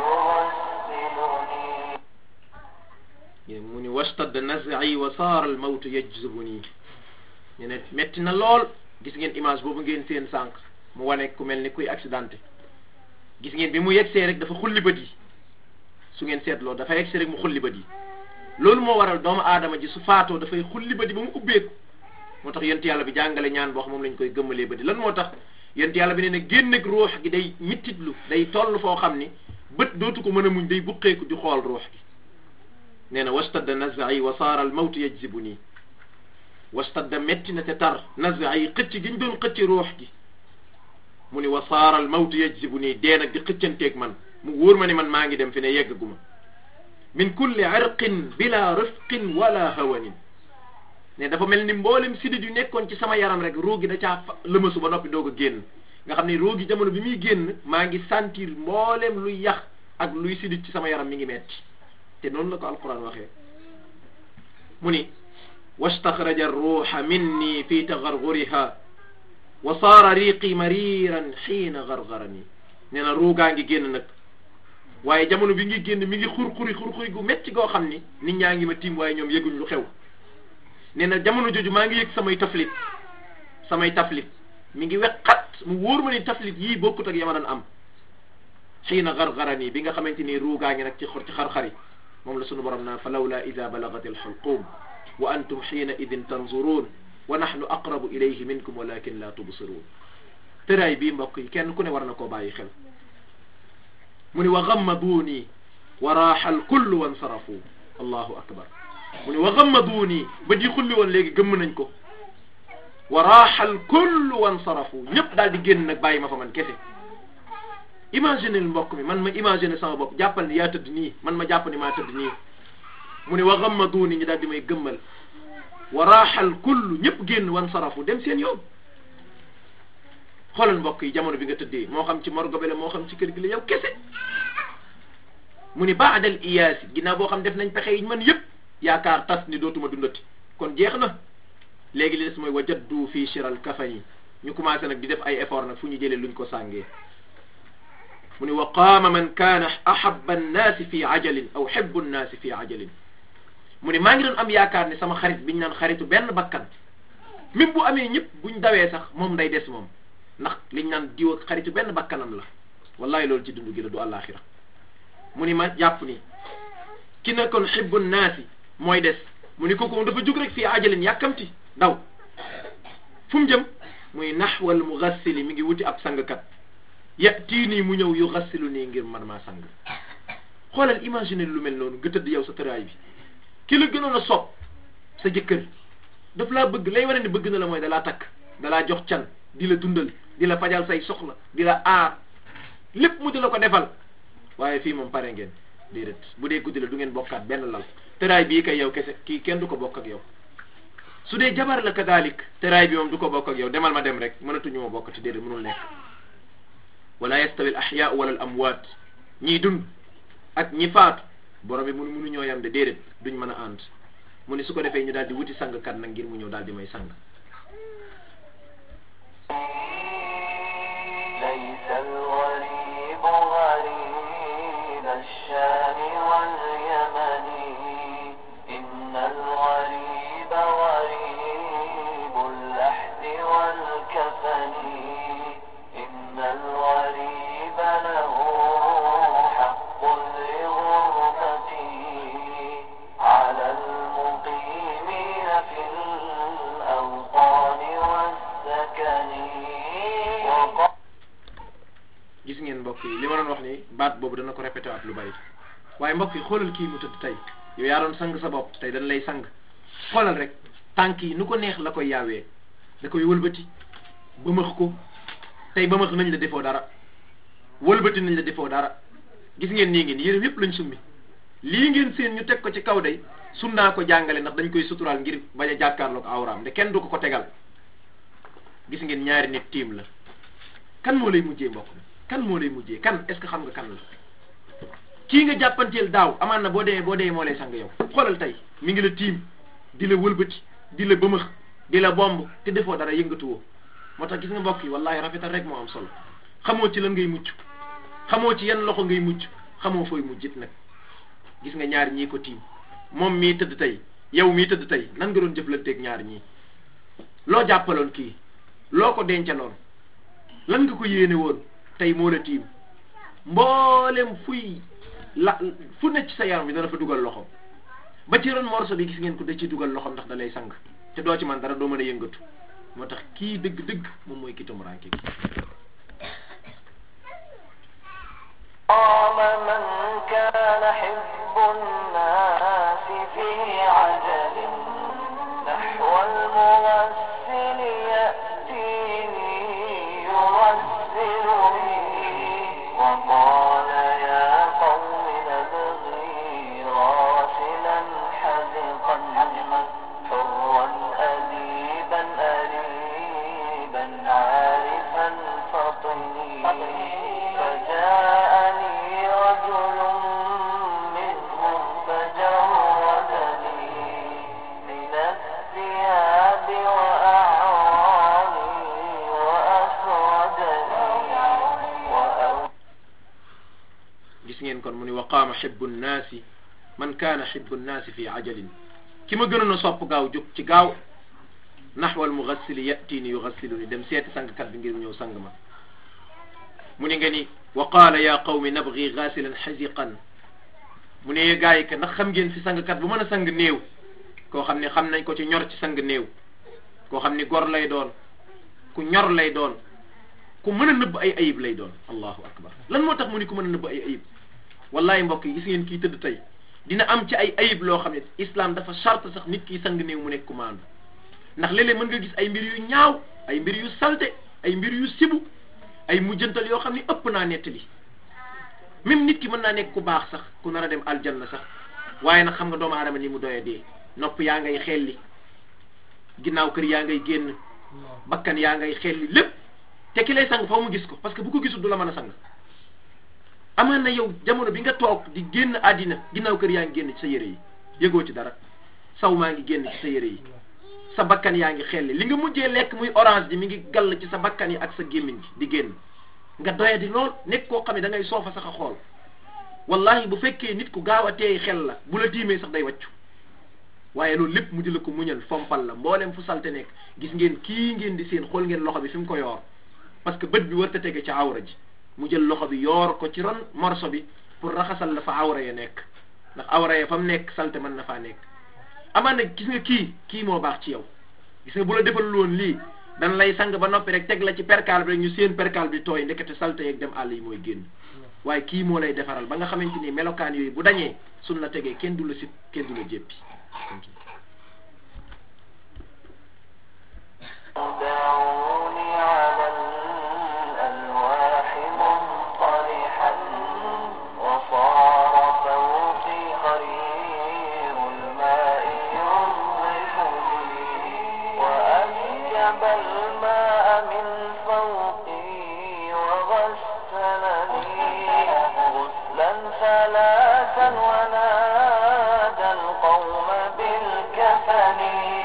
يغسلني mu ni wastad naz'i wa saara al mawtu yajzubuni ñu ne metti na lool gis ngeen image boobu ngeen seen sànq mu wane ku mel ni kuy accidenté gis ngeen bi mu yegsee rek dafa xulli bët yi su ngeen seetloo dafa yegsee rek mu xulli bët yi loolu moo waral doomu aadama ji su faatoo dafay xulli bët yi ba mu ubbeeku moo tax yonent yàlla bi jàngale ñaan boo xam moom lañ koy gëmmalee bët yi lan moo tax yonent yàlla bi nee na génn ak ruux gi day mittitlu day toll foo xam ni bët dootu ko mën a muñ day buqeeku di xool ruux gi nee na wastadda nazai wa saara al mawtu yajzibu nii wastadda metti na te tar nazai xëcc gi ñu doon xëcc ruux gi mu ni wa saara al mawtu yajzibu nii dee nag di xëccanteeg man mu wóor ma ni man maa ngi dem fi ne yeggaguma min kulli irqin bila rifqin wala hawanin ne dafa mel ni mboolem sidit yu nekkoon ci sama yaram rek ruu gi da caa fa lëmasu ba noppi doog a génn nga xam ne ruu gi jamono bi muy génn maa ngi sentir mboolem luy yax ak luy sidit ci sama yaram mi ngi metti te noonu la ko alquran waxee mu ni wastaxraja ruuxa minni fi tagarguriha wa saara riqi mariran xiina gargarani nee na ruugaa ngi génn nag waaye jamono bi ngi génn mi ngi xur-xuri xur-xuri gu metti goo xam ni nit ñaa ngi ma tiim waaye ñoom yëguñ lu xew nee na jamono jooju maa ngi yëg samay taflit samay taflit mi ngi weqat mu wóor ma ni taflit yii bokkut ak yama daan am xiina gargarani bi nga xamante ni ruugaa ngi nag ci xor ci xar-xari moom la sunu borom naan fa lawla ida balagat alxulqum wa antum xiina idin tanzurun wa nahnu aqrabu ilayhi minkum walakin la tubsirun tëraay bii mbokk yi kenn ku ne war na koo bàyyi xel mu ni wa gammaduuni wa raaxa alkullu wansarafu allahu akbar mu ni wa gammaduuni ba di xulli woon léegi gëmm nañ ko wa raaxa alkullu wansarafu ñëpp daal di génn nag bàyyi ma fa man kese imagine mbokk mi man ma imagine sama bopp jàppal ni yaa tëdd nii man ma jàpp ni maa tëdd nii mu ni wa gammaduuni ñu daal di may gëmmal wa raaxal kullu ñëpp génn wan sarafu dem seen yoon xoolal mbokk yi jamono bi nga tëddee moo xam ci morgo bi la moo xam ci kër gi la yow kese mu ni baadal iyaasi ginnaaw boo xam def nañ pexe yi man yëpp yaakaar tas ni dootuma dundati kon jeex na léegi li des mooy wajaddu fii shiral kafani ñu commencé nag di def ay effort nag fu ñu jëlee luñ ko sàngee mu ni wa qaama man kaana ahabba annaasi fi ajalin aw xibbu annaasi fi ajalin mu ni maa ngi doon am yaakaar ne sama xarit biñ naan xaritu benn bakkan même bu amee ñëpp buñ dawee sax moom day des moom ndax liñ naan diw ak xaritu benn bakkanam la wallahi loolu ci dund gi la du àllaaxira mu ni ma jàpp ni ki nekkoon xibbu naasi mooy des mu ni kooku moom dafa jug rek fii ajalin yàkkamti daw fu mu jëm muy naxwal mugassili mi ngi wuti ab sangkat yatii nii mu ñëw yu gassilu nii ngir man maa sang xoolal imaginer lu mel noonu nga tëdd yow sa tëraay bi ki la gënoon a sopp sa jëkkër daf laa bëgg lay wane ni bëgg na la mooy dalaa takk dalaa jox can di la dundal di la fajal say soxla di la aar lépp mu di la ko defal waaye fii moom pare ngeen déedéet bu dee guddi la du ngeen bokkaat benn lal tëraay bii kay yow kese kii kenn du ko bokk ak yow su dee jabar la kadalik tëraay bi moom du ko bokk ak yow demal ma dem rek mënatuñu ma bokkati déedéet mënul nekk wala yastawi al ahyaau wala al amwaat ñiy dund ak ñi faatu borom bi mun munu ñoo yam de déedéet duñ mën a ànd mu ni su ko defee ñu daal di wuti sangkat nag ngir mu ñëw daal di may sang ليس الغريب غريب الشام واليمن إن الغريب غريب اللحد والكفن إن الغريب له حق لغربته على المقيمين في الأوطان والسكن وقال gis ngeen mbokk yi li ma doon wax ni baat boobu dana ko répété waat lu bari waaye mbokk yi xoolal kii mu tëdd tey yow yaa doon sang sa bopp tey dañ lay sang xoolal rek tànk yi nu ko neex la koy yaawee da koy wëlbati bëmëx ko tey bëmëx nañ la defoo dara wëlbati nañ la defoo dara gis ngeen nii ngeen yërëm yépp lañ summi lii ngeen seen ñu teg ko ci kaw day sunnaa ko jàngale ndax dañ koy suturaal ngir bañ a jàkkaarloog awraam de kenn du ko ko tegal gis ngeen ñaari nit tiim la kan moo lay mujjee mbokk mi kan moo lay mujjee kan est ce que xam nga kan la kii nga jàppanteel daaw amaan na boo demee boo demee moo lay sang yow xoolal tey mi ngi la tiim di la wëlbati di la bëmëx di la bomb te defoo dara yëngatuwoo moo tax gis nga mbokk yi wallahi rafetal rek moo am solo xamoo ci lan ngay mucc xamoo ci yan loxo ngay mucc xamoo fooy mujjit nag gis nga ñaar ñii ko tiim moom mii tëdd tey yow mii tëdd tey nan nga doon jëflanteeg ñaar ñii loo jàppaloon kii loo ko dencaloon lan nga ko yéene woon tey moo la tiim mboolem fuy la fu ne ci sa yaram bi dana fa dugal loxom ba ci ron morso bi gis ngeen ko da ciy dugal loxom ndax da lay sang te doo ci man dara doo mën a yëngatu moo tax kii dëgg-dëgg moom mooy ki tumuraanke bi قام من كان حب الناس في عجل نحو المغسل يأتيني يغسلني وقال يا قوم نبغي غاسلا حذقا حرا أديبا أريبا عارفا فطني فجاءني رجل منهم فجردني من الثياب وأعاني وأسردني وأو gis ngeen kon mu ni wa qaama xibbu nnaasi man kaana xibbu nnaasi fi ajalin ki ma gënoon a sopp gaaw jóg ci gaaw naxwal mugassili yatini yugassiluni dem seeti sangkat bi ngir mu ñëw sang ma mu ni nga ni wa qaala ya qawmi nabgi gaasilan xaziqan mu ne gaa yi que ndax xam ngeen fi sangkat bu mën a sang néew koo xam ne xam nañ ko ci ñor ci sang néew koo xam ni gor lay doon ku ñor lay doon ku mën a nëbb ay ayib lay doon allahu akbar lan moo tax mu ni ku mën a nëbb ay ayib wallahi mbokk yi gis ngeen kii tëdd tey dina am ci ay ayib loo xam ne islam dafa charte sax nit ki sang néew mu nekk ku maandu ndax léeg-léeg mën nga gis ay mbir yu ñaaw ay mbir yu salte ay mbir yu sibu ay mujjantal yoo xam ne ëpp naa nettali même nit ki mën naa nekk ku baax sax ku nar a dem aljanna sax waaye nag xam nga doomu aadama ni mu doye dee nopp yaa ngay xelli ginnaaw kër yaa ngay génn bakkan yaa ngay xelli lépp te ki lay sang foo mu gis ko parce que bu ko gisul du la mën a sang amaan na yow jamono bi nga toog di génn àddina ginnaaw kër yaa ngi génn ci sa yére yi yëgoo ci dara saw maa ngi génn ci sa yére yi sa bakkan yaa ngi xelli li nga mujjee lekk muy orange ji mi ngi gall ci sa bakkan yi ak sa gémmiñ gi di génn nga doyadi lool nekk koo xam ne da ngay soofa sax a xool wallahi bu fekkee nit ku gaaw a teey xel la bu la tiimee sax day wàccu waaye loolu lépp mu di la ko muñal fompal la mboolem fu salte nekk gis ngeen kii ngeen di seen xool ngeen loxo bi fi mu ko yoor parce que bët bi warta tege ci awra ji mu jël loxo bi yoor ko ci ron morso bi pour raxasal la fa awra ya nekk ndax awra ya fa mu nekk salte mën na faa nekk amaan nag gis nga kii kii moo baax ci yow gis nga bu la defal loon lii dan lay sang ba noppi rek teg la ci perkaal bi rek ñu seen perkaal bi tooy ndekete salte yeeg dem àll yi mooy génn waaye kii moo lay defaral ba nga xamante ni melokaan yooyu bu dañee suñ la tegee kenn du la sit kenn du la jéppi دعوني على الألواح منطرحا وصار فوقي خرير الماء ينظفني وأنجب الماء من فوقي وغسلني غسلا ثلاثا ونادى القوم بالكفن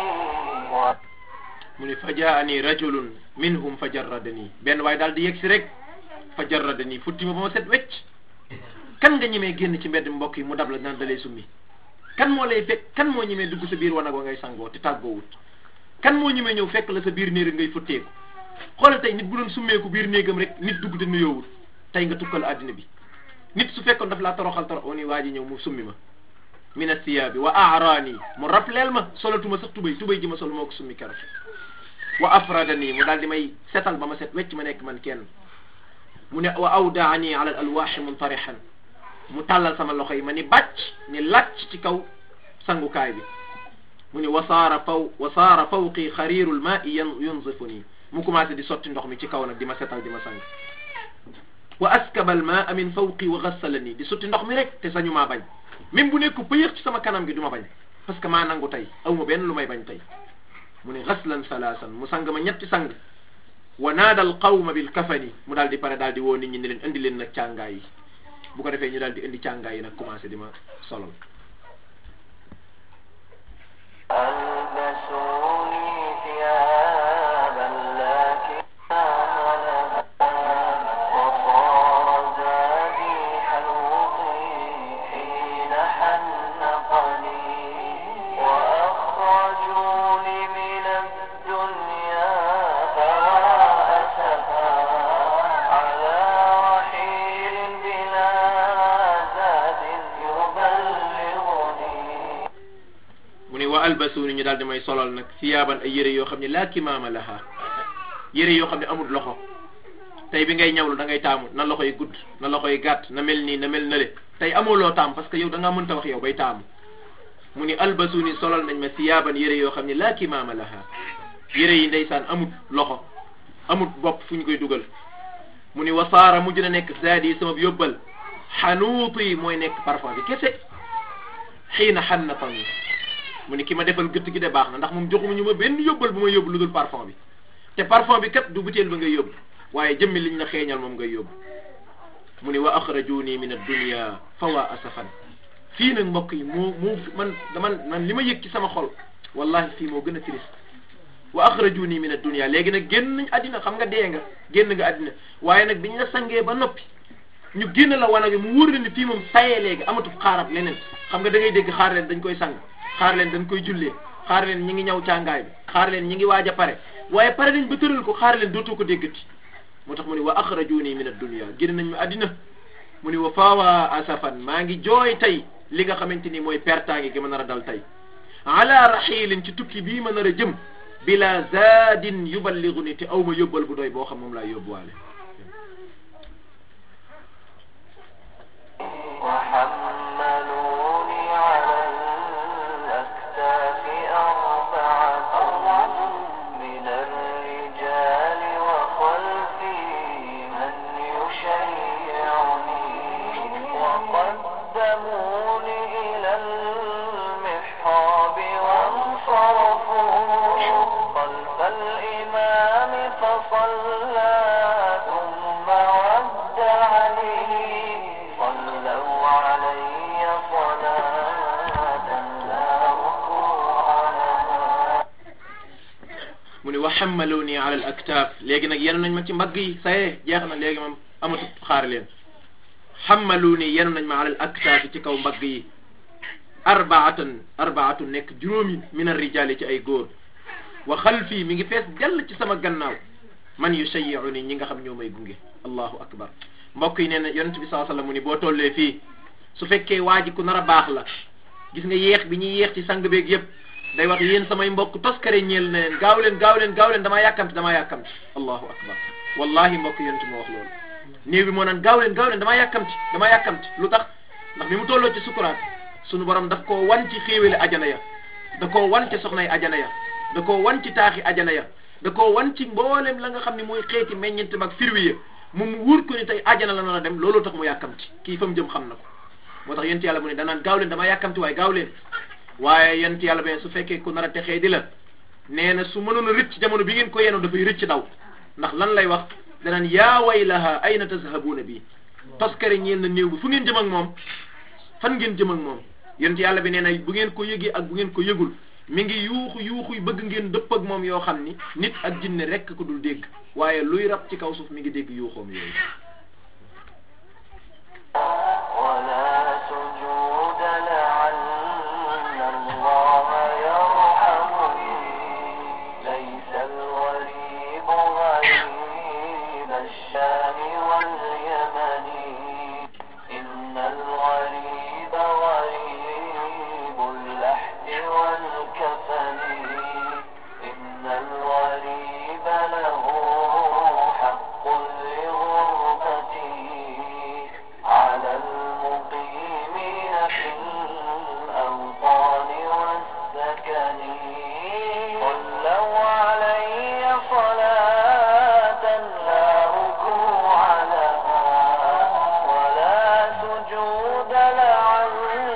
mu ni fa jaani rajulun minhum fa jarradani benn waaye daal di yegg si rek fa jarradani futti ma ba ma set wecc kan nga ñemee génn ci mbedd mbokk yi mu dab la naan dalay summi kan moo lay fekk kan moo ñemee dugg sa biir wanag wa ngay sangoo te tàggoowut kan moo ñemee ñëw fekk la sa biir néeg ngay futteeku xoolal tey nit bu doon summeeku biir néegam rek nit dugg te nuyoowut tey nga tukkal àddina bi nit su fekkoon daf laa toroxal torox o ni waa ji ñëw mu summi ma min athiyaabi wa aaraani mu rappeleel ma solatuma sax tubay tubay ji ma sol moo ko summi keroog wa afradani mu daal di may setal ba ma set wecc ma nekk man kenn mu ne wa awdaani ala al alwaaxi muntarihan mu tàllal sama loxo yi ma ni bàcc ni làcc ci kaw sangukaay bi mu ni wasaara faw wasaara fawqi xariiru lmaai yan yunzifu nii mu commencé di sotti ndox mi ci kaw nag di ma setal di ma sang wa askaba almaa min fawqi wa gassala nii di sotti ndox mi rek te sañu maa bañ même bu nekk pëyëx ci sama kanam gi du ma bañ parce que maa nangu tey aw ma benn lu may bañ tey mu ne xaslan salaasan mu sang ma ñetti sang wa naada al qawma bil kafani mu daal di pare daal di woo nit ñi ne leen indi leen nag càngaay yi bu ko defee ñu daal di indi càngaay yi nag commencé di ma solol ألبسوني ثيابا لا كمام لها وصار زادي حلوقي حين حنقني وأخرجوني من الدنيا فوا أسفا على رحيل بلا زاد يبلغني mu ne wa albasuuni ñu daal di may solol nag siyaaban ay yére yoo xam ne laa kimaama laha yére yoo xam ne amul loxo tey bi ngay ñawlu da ngay taamu na loxo yi gudd na loxo yi gàtt na mel nii na mel nale tey amuloo taam parce que yow da ngaa mënta wax yow bay taamu mu ni albasuuni solol nañ ma siyaaban yére yoo xam ne laa kimaama laha yére yi ndeysaan amut loxo amut bopp fu ñu koy dugal mu ni wasaara mujj na nekk zaadi sama yóbbal xanuuti mooy nekk parfum bi kese xiina xannatani mu ni ki ma defal gëtt gi de baax na ndax moom joxuma ñu ma benn yóbbal bu ma yóbbu lu dul parfum bi te parfum bi kat du butéel ba ngay yóbbu waaye jëmmi liñ la xeeñal moom ngay yóbbu mu ni wa axrajuni min addunia fa waa asafan fii nag mbokk yi moo moo man man man li ma yëg ci sama xol wallahi fii moo gën a triste wa axrajuni min addunia léegi nag génn nañ àddina xam nga dee nga génn nga àddina waaye nag biñ la sangee ba noppi ñu génn la wanag mu wóor la ni fii moom sayee léegi amatul xaarab leneen xam nga da ngay dégg xaar leen dañ koy sang xaar leen dañ koy jullee xaar leen ñi ngi ñaw càngaay bi xaar leen ñi ngi waaj a pare waaye pare nañ ba tëral ko xaar leen dootoo ko déggati moo tax mu ni wa axrajuni min addunia génn nañ ma àddina mu ni wa faawa asafan maa ngi jooy tey li nga xamante ni mooy pertaange gi ma nar a dal tey ala raxilin ci tukki bii ma nar a jëm bila zaadin yuballigu ni te aw ma yóbbal bu doy boo xam moom laa yóbbuwaale وحملوني على الأكتاف أربعة من الرجال وخلفي من يشيعني وقدموني إلى المحراب وانصرفوا خلف الإمام فصلى ثم ودعني صلوا علي صلاة لا ركوع لها mu ni wa xammaluni ala al aktaaf léegi nag yenu nañ ma ci mbagg yi saye jeex na léegi moom amatu xaar leen xammaluni yenu nañ ma ala al aktaaf ci kaw mbagg yi arbaatan arbaatu nekk juróomi min arrijaali ci ay góor wa xalfii mi ngi fees dell ci sama gannaaw man yushayyi'u ni ñi nga xam ñoo may gunge allahu akbar mbokk yi nee na yonent bi saa sallam mu ni boo tollee fii su fekkee waa ji ku nar a baax la gis nga yéex bi ñuy yéex ci sang beeg yëpp day wax yéen samay mbokk toskare ñeel na leen gaaw leen gaaw leen gaaw leen damaa yàkkamti damaa yàkkamti allahu akbar wallahi mbokk yonent moo wax loolu néew bi moo naan gaaw leen gaaw leen damaa yàkkamti damaa yàkkamti lu tax ndax bi mu tolloo ci sukuraat sunu borom daf koo wan ci xéewale ajana ya da koo wan ci soxnay ajana ya da koo wan ci taaxi ajana ya da koo wan ci mboolem la nga xam ne mooy xeeti meññeent mag firwi ya moom mu wóor ko ni tey ajana la na dem looloo tax mu yàkkamti kii fa mu jëm xam na ko moo tax yent yàlla mu ne danaan gaaw leen damaa yàkkamti waaye gaaw leen waaye yent yàlla be su fekkee ku nar a texee di la nee na su mënoon a rëcc jamono bi ngeen ko yenu dafay rëcc daw ndax lan lay wax danaan yaa waylaha ayna tazhabuuna bi toskare ñeel na néew bi fu ngeen jëm ak moom fan ngeen jëm ak moom yent yàlla bi nee na bu ngeen ko yëgee ak bu ngeen ko yëgul mi ngi yuuxu yuuxu yu bëgg ngeen dëpp ak moom yoo xam ni nit ak jinne rekk ko dul dégg waaye luy rab ci kaw suuf mi ngi dégg yuuxoom yooyu ولا سجود لعل الله يرحمني ليس الغريب غريب الشام واليمن إن الغريب غريب اللحد والكفن إن الغريب له حق لغربته على المقيمين في الأوطان والسكن صلوا علي صلاة لا ركوع لها ولا سجود لعل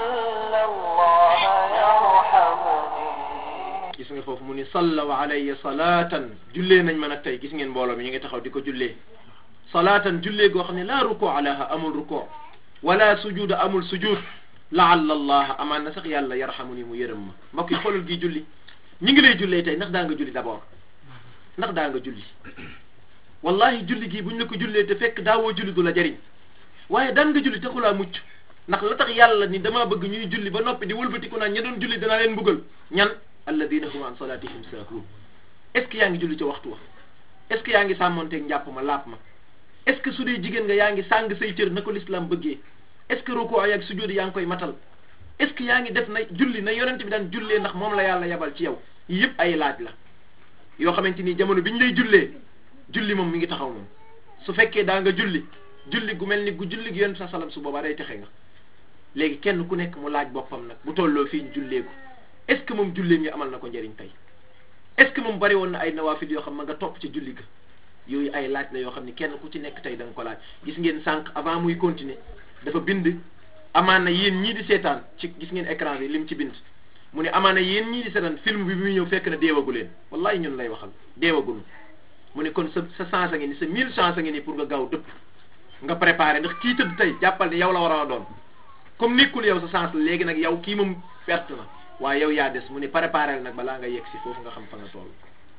الله يرحمني gis nga foofu mu ni sallaw alayya salaatan jullee nañ ma nag tey gis ngeen mbooloo mi ñu ngi taxaw di ko jullee salaatan jullee goo xam ne laa ruko alaha amul ruko wala sujuda amul sujud laalla allah amaan na sax yàlla yarhamu ni mu yërëm ma mbokk yi xoolal gi julli ñi ngi lay jullee tey ndax daa nga julli d'abord ndax daa nga julli wallahi julli gii buñ la ko jullee te fekk daawoo julli du la jariñ waaye daan nga julli taxulaa mucc ndax la tax yàlla ni dama bëgg ñuy julli ba noppi di wëlbatiku naan ña doon julli danaa leen mbugal ñan alladina hum an salatihim sahun est ce que yaa ngi julli ca waxtu wa est ce que yaa ngi sàmmonteeg njàpp ma laap ma est ce que su dee jigéen nga yaa ngi sàng say cër na ko l'islam bëggee est ce que roko ay ak sujjóot yaa ngi koy matal est ce que yaa ngi def na julli na yonent bi daan jullee ndax moom la yàlla yabal ci yow yëpp ay laaj la yoo xamante ni jamono bi ñu lay jullee julli moom mi ngi taxaw moom su fekkee daa nga julli julli gu mel ni gu julli gi yonent sa salam su boobaa day texe nga léegi kenn ku nekk mu laaj boppam nag bu tolloo fii ñu jullee ko est ce que moom julleen ngi amal na ko njëriñ tey est ce que moom bari woon na ay nawaafil yoo xam ma nga topp ci julli ga yooyu ay laaj la yoo xam ni kenn ku ci nekk tey da nga ko laaj gis ngeen sànq avant muy continuer dafa bind amaana yéen ñii di seetaan ci gis ngeen écran bi lim ci bind mu ne amaana yéen ñii di seetaan film bi bi muy ñëw fekk na deewagu leen wallahi ñun lay waxal deewagunu mu ne kon sa sa chance a ngi ni sa mille chance a ngi ni pour nga gaaw dëpp nga préparé ndax kii tëdd tey jàppal ne yow la war a doon comme nekkul yow sa chance la léegi nag yow kii moom perte na waaye yow yaa des mu ne préparé nag balaa nga yegg si foofu nga xam fa nga toll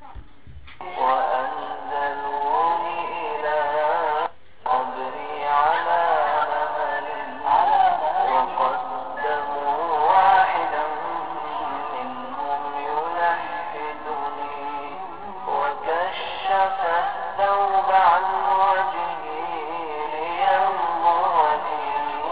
وأنزلوني إلى قبري على مهل وقدموا واحدا منهم يلحدني وكشف الثوب عن وجهي لينظرني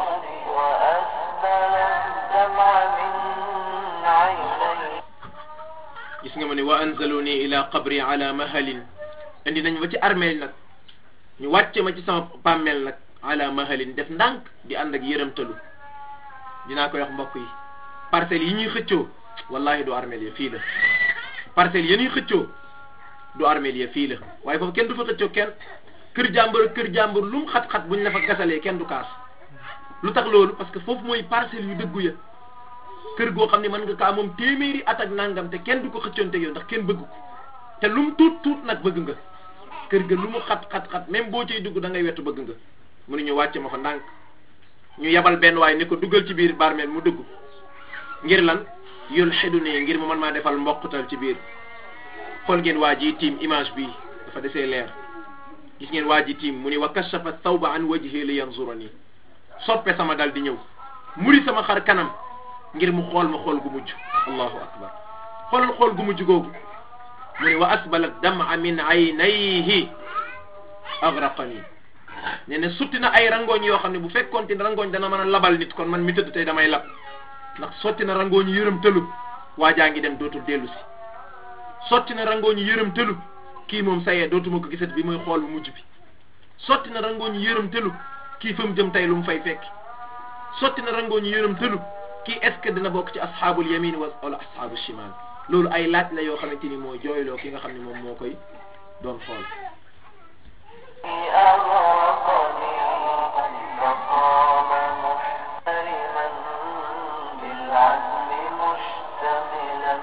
وأسبل الدمع من عيني gis nga ma ne wa anzaluni ila qabri ala mahalin indi nañ ma ci armeel nag ñu wàcce ma ci sama bàmmeel nag ala mahalin def ndànk di ànd ak yërëmtalu dinaa koy wax mbokk yi parcelles yi ñuy xëccoo wallahi du armeel ya fii la parcelles yi ñuy xëccoo du armeel ya fii la waaye foofu kenn du fa xëccoo kenn kër jàmbur ak kër jàmbur lu mu xat-xat buñ la fa gasalee kenn du kaas lu tax loolu parce que foofu mooy parcelles yu dëggu ya kër goo xam ne mën nga kaa moom téeméeri at ak nangam te kenn du ko xëccoonte yow ndax kenn bëgg ko te lu mu tuut tuut nag bëgg nga kër ga lu mu xat xat xat même boo ciy dugg da ngay wetu bëgg nga mu ne ñu wàcce ma fa ndànk ñu yabal benn waaye ni ko duggal ci biir barmeel mu dugg ngir lan yul xedu ne ngir mu mën maa defal mboqutal ci biir xool ngeen waa ji tiim image bi dafa desee leer gis ngeen waa ji tiim mu ni wa kashafa thawba an wajhi li yanzurani soppe sama dal di ñëw muri sama xar kanam ngir mu xool ma xool gu mujj allahu akbar xoolal xool gu mujj googu mu ni wa asbala dama min aynayhi agraqani ne ne sutti na ay rangooñ yoo xam ne bu fekkoonte ne rangooñ dana mën a labal nit kon man mi tëdd tey damay lab ndax sotti na rangooñ yërëm tëlu waa jaa ngi dem dootul dellu si sotti na rangooñ yërëm tëlu kii moom sayee dootuma ko gisat bi muy xool bu mujj bi sotti na rangooñ yërëm tëlu kii fa mu jëm tey lu mu fay fekk sotti na rangooñ yërëm tëlu kii est ce que dina bokk ci asxaabul yamin wa wala asxaabul shimal loolu ay laaj la yoo xamante ni mooy jooyloo ki nga xam ne moom moo koy doon xool أغرقني فقام محترما بالعزم مشتملا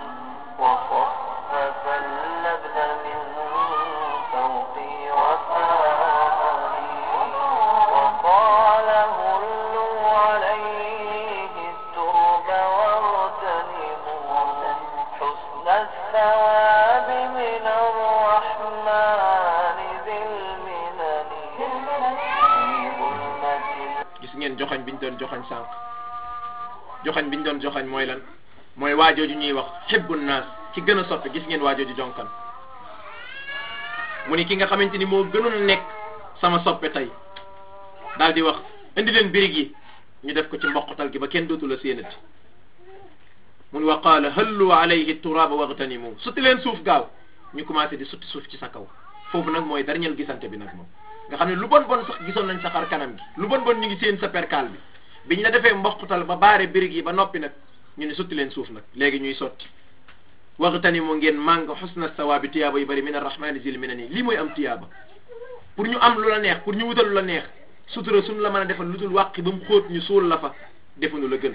وصفف اللبن من فوقي وفاقني وقال هلوا عليه الترب واغتنموا حسن الثواب من الرحمن ذي المنن في ظلمة gis ngeen joxañ biñ doon joxañ sànq joxañ biñ doon joxañ mooy lan mooy waajooju ñuy wax xibbu naas ci gën a soppe gis ngeen waajooju jonkan mu ni ki nga xamante ni moo gënoon nekk sama soppe tey daal di wax indi leen birig yi ñu def ko ci mboqatal gi ba kenn dootu la séenati mun wa qaala hallu alayhi turaba wagtanimu sutti leen suuf gaaw ñu commencé di sutti suuf ci sa kaw foofu nag mooy dernier gisante bi nag moom nga xam ne lu bon bon sax gisoon nañ sa xar kanam gi lu bon bon ñu ngi seen sa perkaal bi biñ la defee mboqatal ba baare birig yi ba noppi nag ñu ne sutti leen suuf nag léegi ñuy sotti wagtanimu ngeen màng xusna sawaabi tiyaaba yu bëri min arrahmani zil minani lii mooy am tiyaaba pour ñu am lu la neex pour ñu wutal lu la neex sutura suñu la mën a defal lu dul wàqi ba mu xóot ñu suul la fa defuñu la gën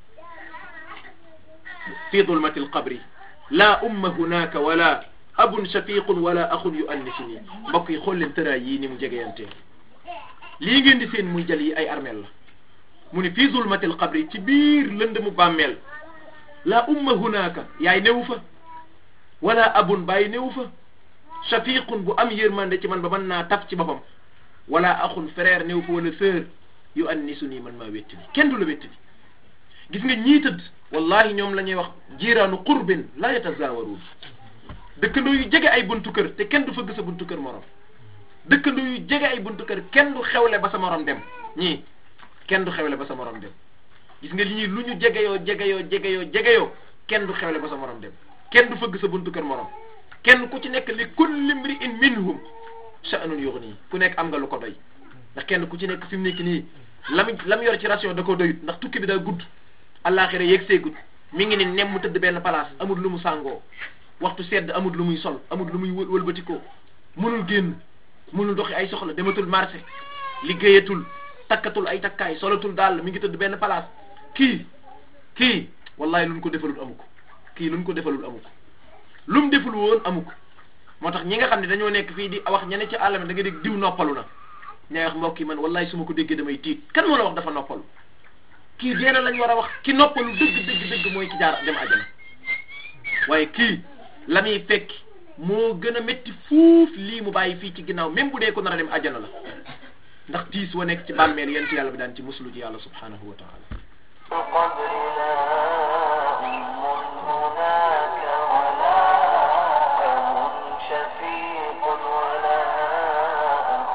fi dulmati alqabri la umma hunaka wala abun shafiqun wala axun yu annisini mbokk yi xool leen tëraay yii ni mu jegeyantee lii ngeen di seen muy jël yi ay armeel la mu ni fi dulmati alqabri ci biir lënd mu bàmmeel la umma hunaka yaay newu fa wala abun bàyyi newu fa shafiqun bu am yërmande ci man ba mën naa taf ci boppam wala axun frère néew fa wala sœur yu an ni su nii man maa wetti bi kenn du la wetti bi gis nga ñii tëdd wallahi ñoom la ñuy wax jiiraanu qurbin la yatazawaruun dëkkandoo yu jege ay buntu kër te kenn du fëgg sa buntu kër morom dëkkandoo yu jege ay buntu kër kenn du xewle ba sa morom dem ñii kenn du xewle ba sa morom dem gis nga li ñuy lu ñu jegeyoo jegeyoo jegeyoo jegeyoo kenn du xewle ba sa morom dem kenn du fëgg sa buntu kër morom kenn ku ci nekk li kulli mri'in minhum sha'nun yughni ku nekk am nga lu ko doy ndax kenn ku ci nekk fi mu nekk nii lam lam yor ci ration da ko doyut ndax tukki bi daa gudd àllaaxira yegg seegut mi ngi ni nem mu tëdd benn place amul lu mu sàngoo waxtu sedd amul lu muy sol amul lu muy wël wëlbatikoo mënul génn mënul doxi ay soxla dematul marché liggéeyatul takkatul ay takkaay solatul daal mi ngi tëdd benn place kii kii wallahi luñ ko defalul amu ko kii luñ ko defalul amu ko lu mu deful woon amu ko moo tax ñi nga xam ne dañoo nekk fii di wax ñene ci àll mi da nga dégg diw noppalu na ñay wax mbokk yi man wallahi su ma ko déggee damay tiit kan moo la wax dafa noppalu kii dee na lañ war a wax ki noppalu dëgg dëgg dëgg mooy ki jaar dem àjjana waaye kii la muy fekk moo gën a métti fuuf lii mu bàyyi fii ci ginnaaw même bu dee ko nar a dem àjjana la ndax tiis wa nekk ci bàmmeel yent yàlla bi daan ci muslu ci yàlla subhanahu wa taala القبر لا أم هناك ولا أب شفيق ولا أخ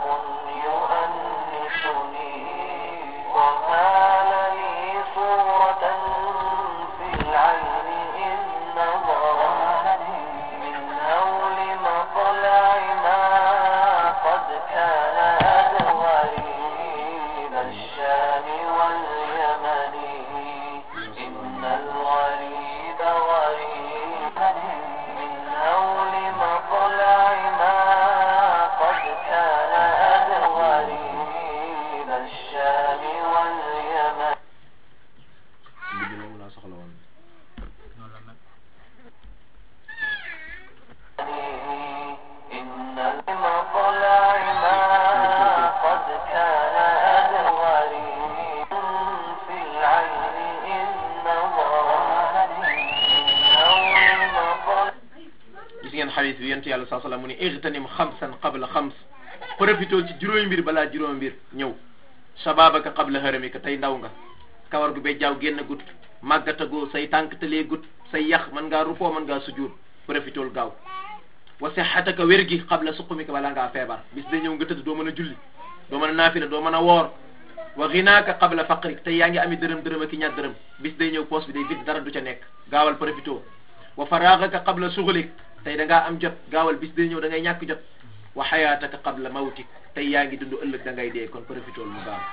يؤنسني وهال لي صورة في العين إن نظرت من هول مطلع ما قد كان أدغري الشام واليمن إن xadis bi yonent yàlla saa sallam mu ne igtanim xamsan qabla xams profitool ci juróomi mbir balaa juróomi mbir ñëw shababaka qabla haramika tey ndaw nga kawar gu be jaaw génn gut màggatagoo say tànk talee gut say yax mën ngaa rukoo mën ngaa sujjóot profitool gaaw wa sihhataka wér gi qabla suqumika balaa ngaa feebar bis day ñëw nga tëdd doo mën a julli doo mën a naafila doo mën a woor wa ginaaka qabla faqrik tey yaa ngi ami dërëm dërëm ak i ñaar dërëm bis day ñëw poos bi day vide dara du ca nekk gaawal profito wa faraagaka qabla suxlik tey da ngaa am jot gaawal bis day ñëw da ngay ñàkk jot wa xayaataka qabla mawtik tey yaa ngi dund ëllëg da ngay dee kon profitool mu gaaw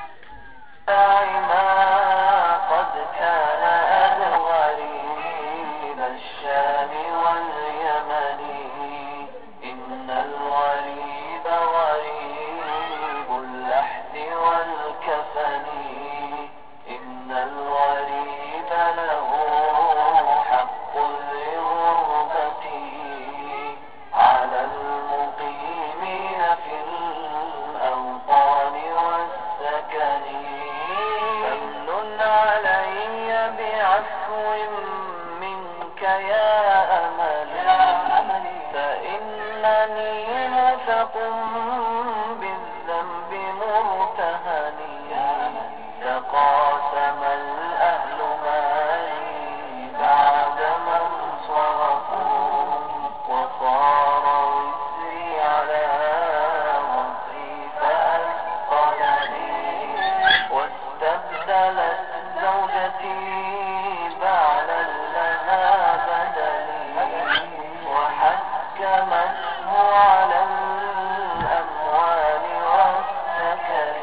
ما قد كان أنا غريب الشام واليمن إن الغريب غريب اللحد والكفن إن الغريب له حق لغربته على المقيمين في الأوطان والسكن فمن علي بعفو منك يا أمل فإنني مثق بالذنب مرتهن تقاسم الأهل مالي بعد من صرفوا وصار وزري على وصري فأثقلني واستبدلت زوجتي بعلا لها بدلي وحكمته على الأموال والسكن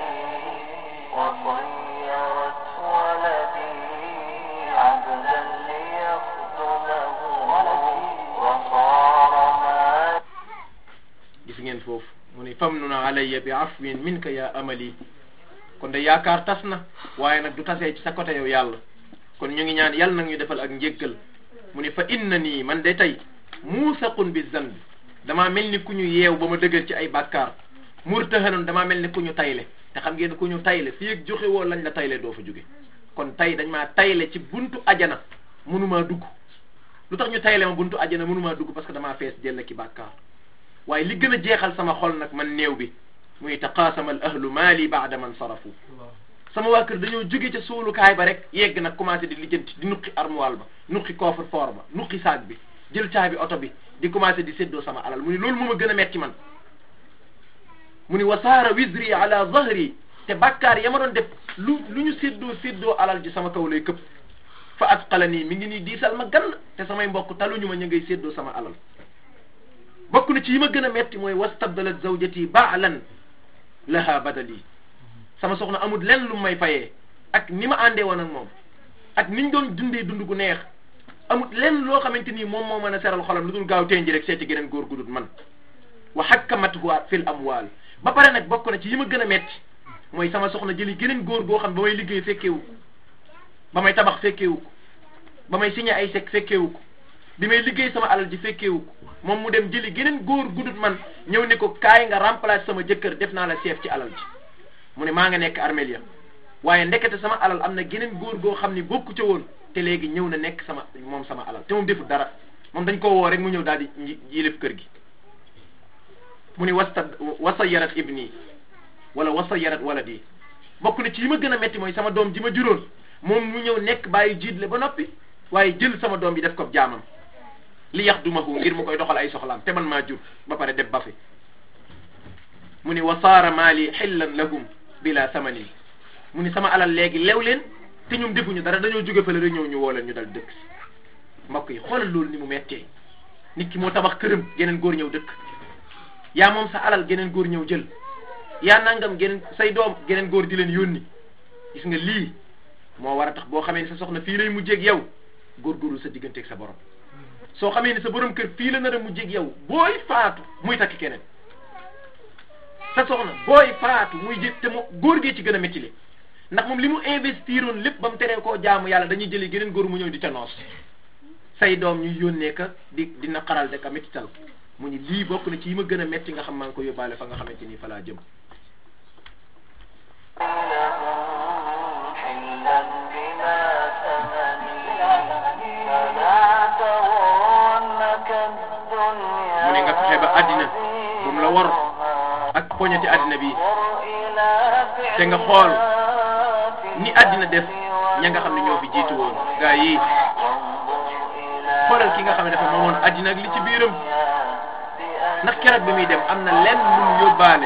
وصيرت ولدي عبدا ليخدمه وصار ما gis ngeen foofu mu ni famnun alayya bi afwin minka ya amali kon de yaakaar tas na waaye nag du tasee ci sa côté yow yàlla kon ñu ngi ñaan yàlla nag ñu defal ak njéggal mu ni fa inna nii man de tey muusaqun bi zanbi damaa mel ni ku ñu yeew ba ma dëgër ci ay bàkkaar murtahanun damaa mel ni ku ñu tayle te xam ngeen ku ñu tayle fii ak joxe woo lañ la tayle doo fa jóge kon tay dañ maa tayle ci buntu ajana mënumaa dugg lu tax ñu tayle ma buntu ajana mënumaa dugg parce que damaa fees jël ki bàkkaar waaye li gën a jeexal sama xol nag man néew bi muy taqaasama al ahlu maali baada man sarafu sama waa kër dañoo jóge ca suulukaay ba rek yegg nag commencé di lijjanti di nuqi armoire ba nuqi coffre fort ba nuqi saag bi jël caabi oto bi di commencé di séddoo sama alal mu ni loolu moo ma gën a metti man mu ni wasaara wisri ala zahri te bàkkaar ya ma doon def lu lu ñu séddoo séddoo alal ji sama kaw lay këpp fa asqala nii mi ngi nii diisal ma gann te samay mbokk taluñu ma ñu ngay séddoo sama alal bokk na ci yi ma gën a metti mooy wastabdalat zawjati baalan laha badali sama soxna amul lenn lu may fayee ak ni ma àndee woon ak moom ak niñ doon dundee dund gu neex amul lenn loo xamante ni moom moo mën a seral xolam lu dul gaaw tenji rek seeti geneen góor gu dul man wa hakkamathu fil amwal ba pare nag bokk na ci yi ma gën a metti mooy sama soxna jëli geneen góor goo xam ba may liggéey fekkeewu ko ba may tabax fekkeewu ko ba may signé ay chèque fekkeewu ko bi may liggéey sama alal ji fekkeewu ko moom mu dem jëli geneen góor gudut man ñëw ne ko kaay nga remplacer sama jëkkër def naa la chef ci alal ji mu ne maa nga nekk armelia waaye ndekete sama alal am na geneen góor goo xam ni bokku ca woon te léegi ñëw na nekk sama moom sama alal te moom deful dara moom dañ koo woo rek mu ñëw daal di yilif kër gi mu ni wasta wasayarat ibni wala wasayarat waladi bokk na ci yi ma gën a metti mooy sama doom ji ma juróon moom mu ñëw nekk bàyyi jiitle ba noppi waaye jël sama doom bi def ko jaamam li yax dumahu ngir mu koy doxal ay soxlaam te man maa jur ba pare def ba fi mu ni wasaara maali xillan lahum bila samanin mu ni sama alal léegi lew leen te ñoom defuñu dara dañoo jóge fële rek ñëw ñu woo leen ñu dal dëkk si mbokk yi xoolal loolu ni mu mettee nit ki moo tabax këram geneen góor ñëw dëkk yaa moom sa alal geneen góor ñëw jël yaa nangam geneen say doom geneen góor di leen yónni gis nga lii moo war a tax boo xamee ne sa soxna fii lay mujjeeg yow góorgóorlu sa digganteeg sa borom soo xamee ne sa borom kër fii la nar a mujjeeg yow booy faatu muy takk keneen sa soxna booy faatu muy jë te mu góor gee ci gën a métti li ndax moom li mu investiroon lépp ba mu teree koo jaamu yàlla dañuy jëli geneen góor mu ñëw di ca noos say doom ñuy yónnee ka di di naqaral de ka méttital mu ni lii bokk na ci yi ma gën a metti nga xam maa ngi ko yóbbaale fa nga xamante ni fa laa jëm لهم حلا بلا ثمن فلا تغرنك الدنيا mu ni te nga xool ni àddina def ña nga xam ne ñoo fi jiitu woon gaa yi xoolal ki nga xam ne dafa moomoon àddina ak li ci biiram ndax keroog bi muy dem am na lenn lu mu yóbbaale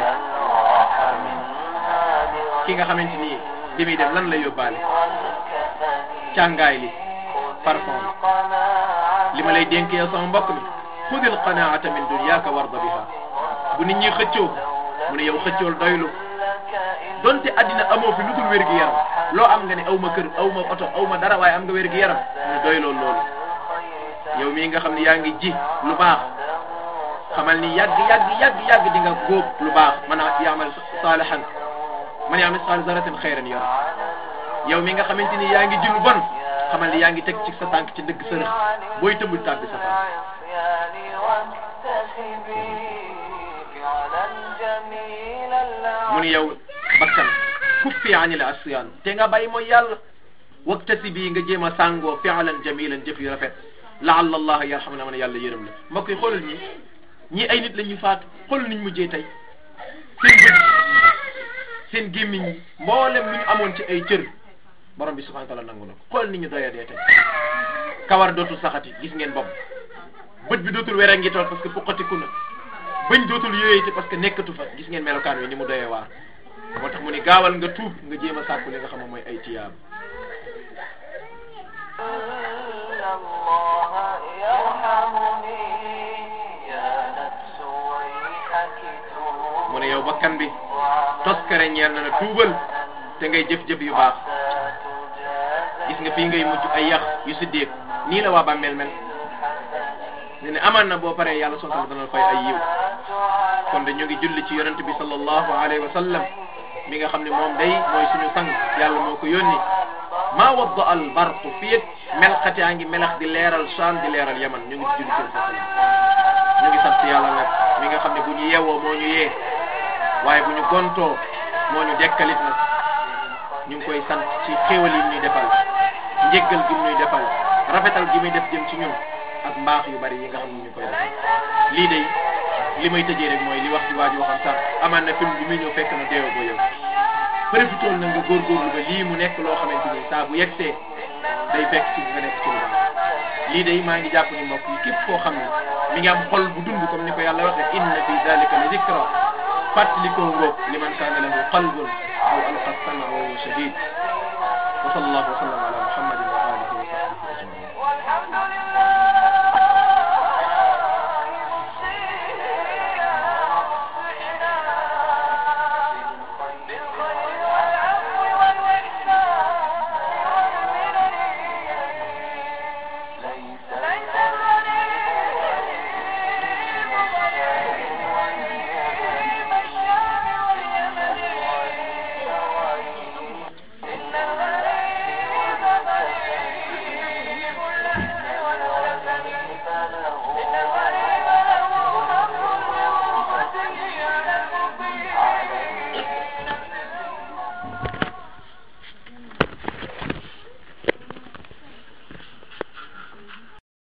ki nga xamante ni bi muy dem lan la yóbbaale càngaay li parfum li ma lay dénk yow sama mbokk mi xudil qanaata min dunyaaka warda biha bu nit ñi xëccoo mu ne yow xëccool doylu donte addina amoo fi lu dul wér gi yaram loo am nga ne aw ma kër aw ma oto aw ma dara waaye am nga wér gi yaram mu ne doyloo loolu yow mii nga xam ne yaa ngi ji lu baax xamal ni yàgg yàgg yàgg yàgg di nga góob lu baax man a yaamal saalihan man yaamal saal zaratin xayran yara yow mi nga xamante ni yaa ngi ji lu bon xamal ni yaa ngi teg ci sa tànk ci dëgg sërëx booy tëmbul tàbbi sa tànk mu ni yow bakkan kuffi anil asyan te nga bàyyi mooy yàlla waktasi bii nga jéem a sàngoo fi'lan jamilan jëf yu rafet laalla allah yarham na man yàlla yërëm la mbokk yi xoolal ñi ñii ay nit la ñuy faatu xoolal niñ mujjee tey seen bët seen gémmiñ ñi mboolem lu ñu amoon ci ay cër borom bi subhanahu wa taala nangu na ko xoolal ni ñu doya dee tey kawar dootul saxati gis ngeen bopp bët bi dootul were ngi tool parce que fuqatiku na bañ dootul yooyee parce que nekkatu fa gis ngeen melokaan wi ni mu doyee waar moo tax mu ni gaawal nga tuub nga jéem a sàkku li nga xam ne mooy ay tiyaab mu ne yow bakkan bi toskare ñeel na la tuubal te ngay jëf-jëf yu baax gis nga fii ngay mujj ay yax yu si déeg nii la waa bàmmeel mel ne ne amaan na boo paree yàlla sontal dana fay ay yiw kon de ñu ngi julli ci yonent bi sallallahu alayhi wa sallam mi nga xam ne moom day mooy suñu sang yàlla moo ko yónni maa wadda al barqu fii melxat yaa ngi melax di leeral Saam di leeral Yaman ñu ngi ci julli seen sa ñu ngi sant yàlla nag mi nga xam ne bu ñu yeewoo moo ñu yee waaye bu ñu gontoo moo ñu dekkalit nag ñu ngi koy sant ci xéewal yi ñuy defal njéggal gi ñuy defal rafetal gi muy def jëm ci ñun ak mbaax yu bari yi nga xam ne ñu koy defal lii de li may tëjee rek mooy li wax ci waa ji waxam sax amaan na film bi muy ñëw fekk na deewa boo yow profitool na nga góorgóorlu ba lii mu nekk loo xamante ni saa bu yegsee day fekk ci nga nekk ci lu baax lii de maa ngi jàpp ni mbokk yi képp koo xam ne mi ngi am xol bu dund comme ni ko yàlla waxee inna fi dalika la zikra fàttalikoo ngoog liman kaana lahu qalbun aw alqa sama wa huwa shadid wa sallallahu wa sallam ala muhammadin wa alihi wa sahbihi ajmain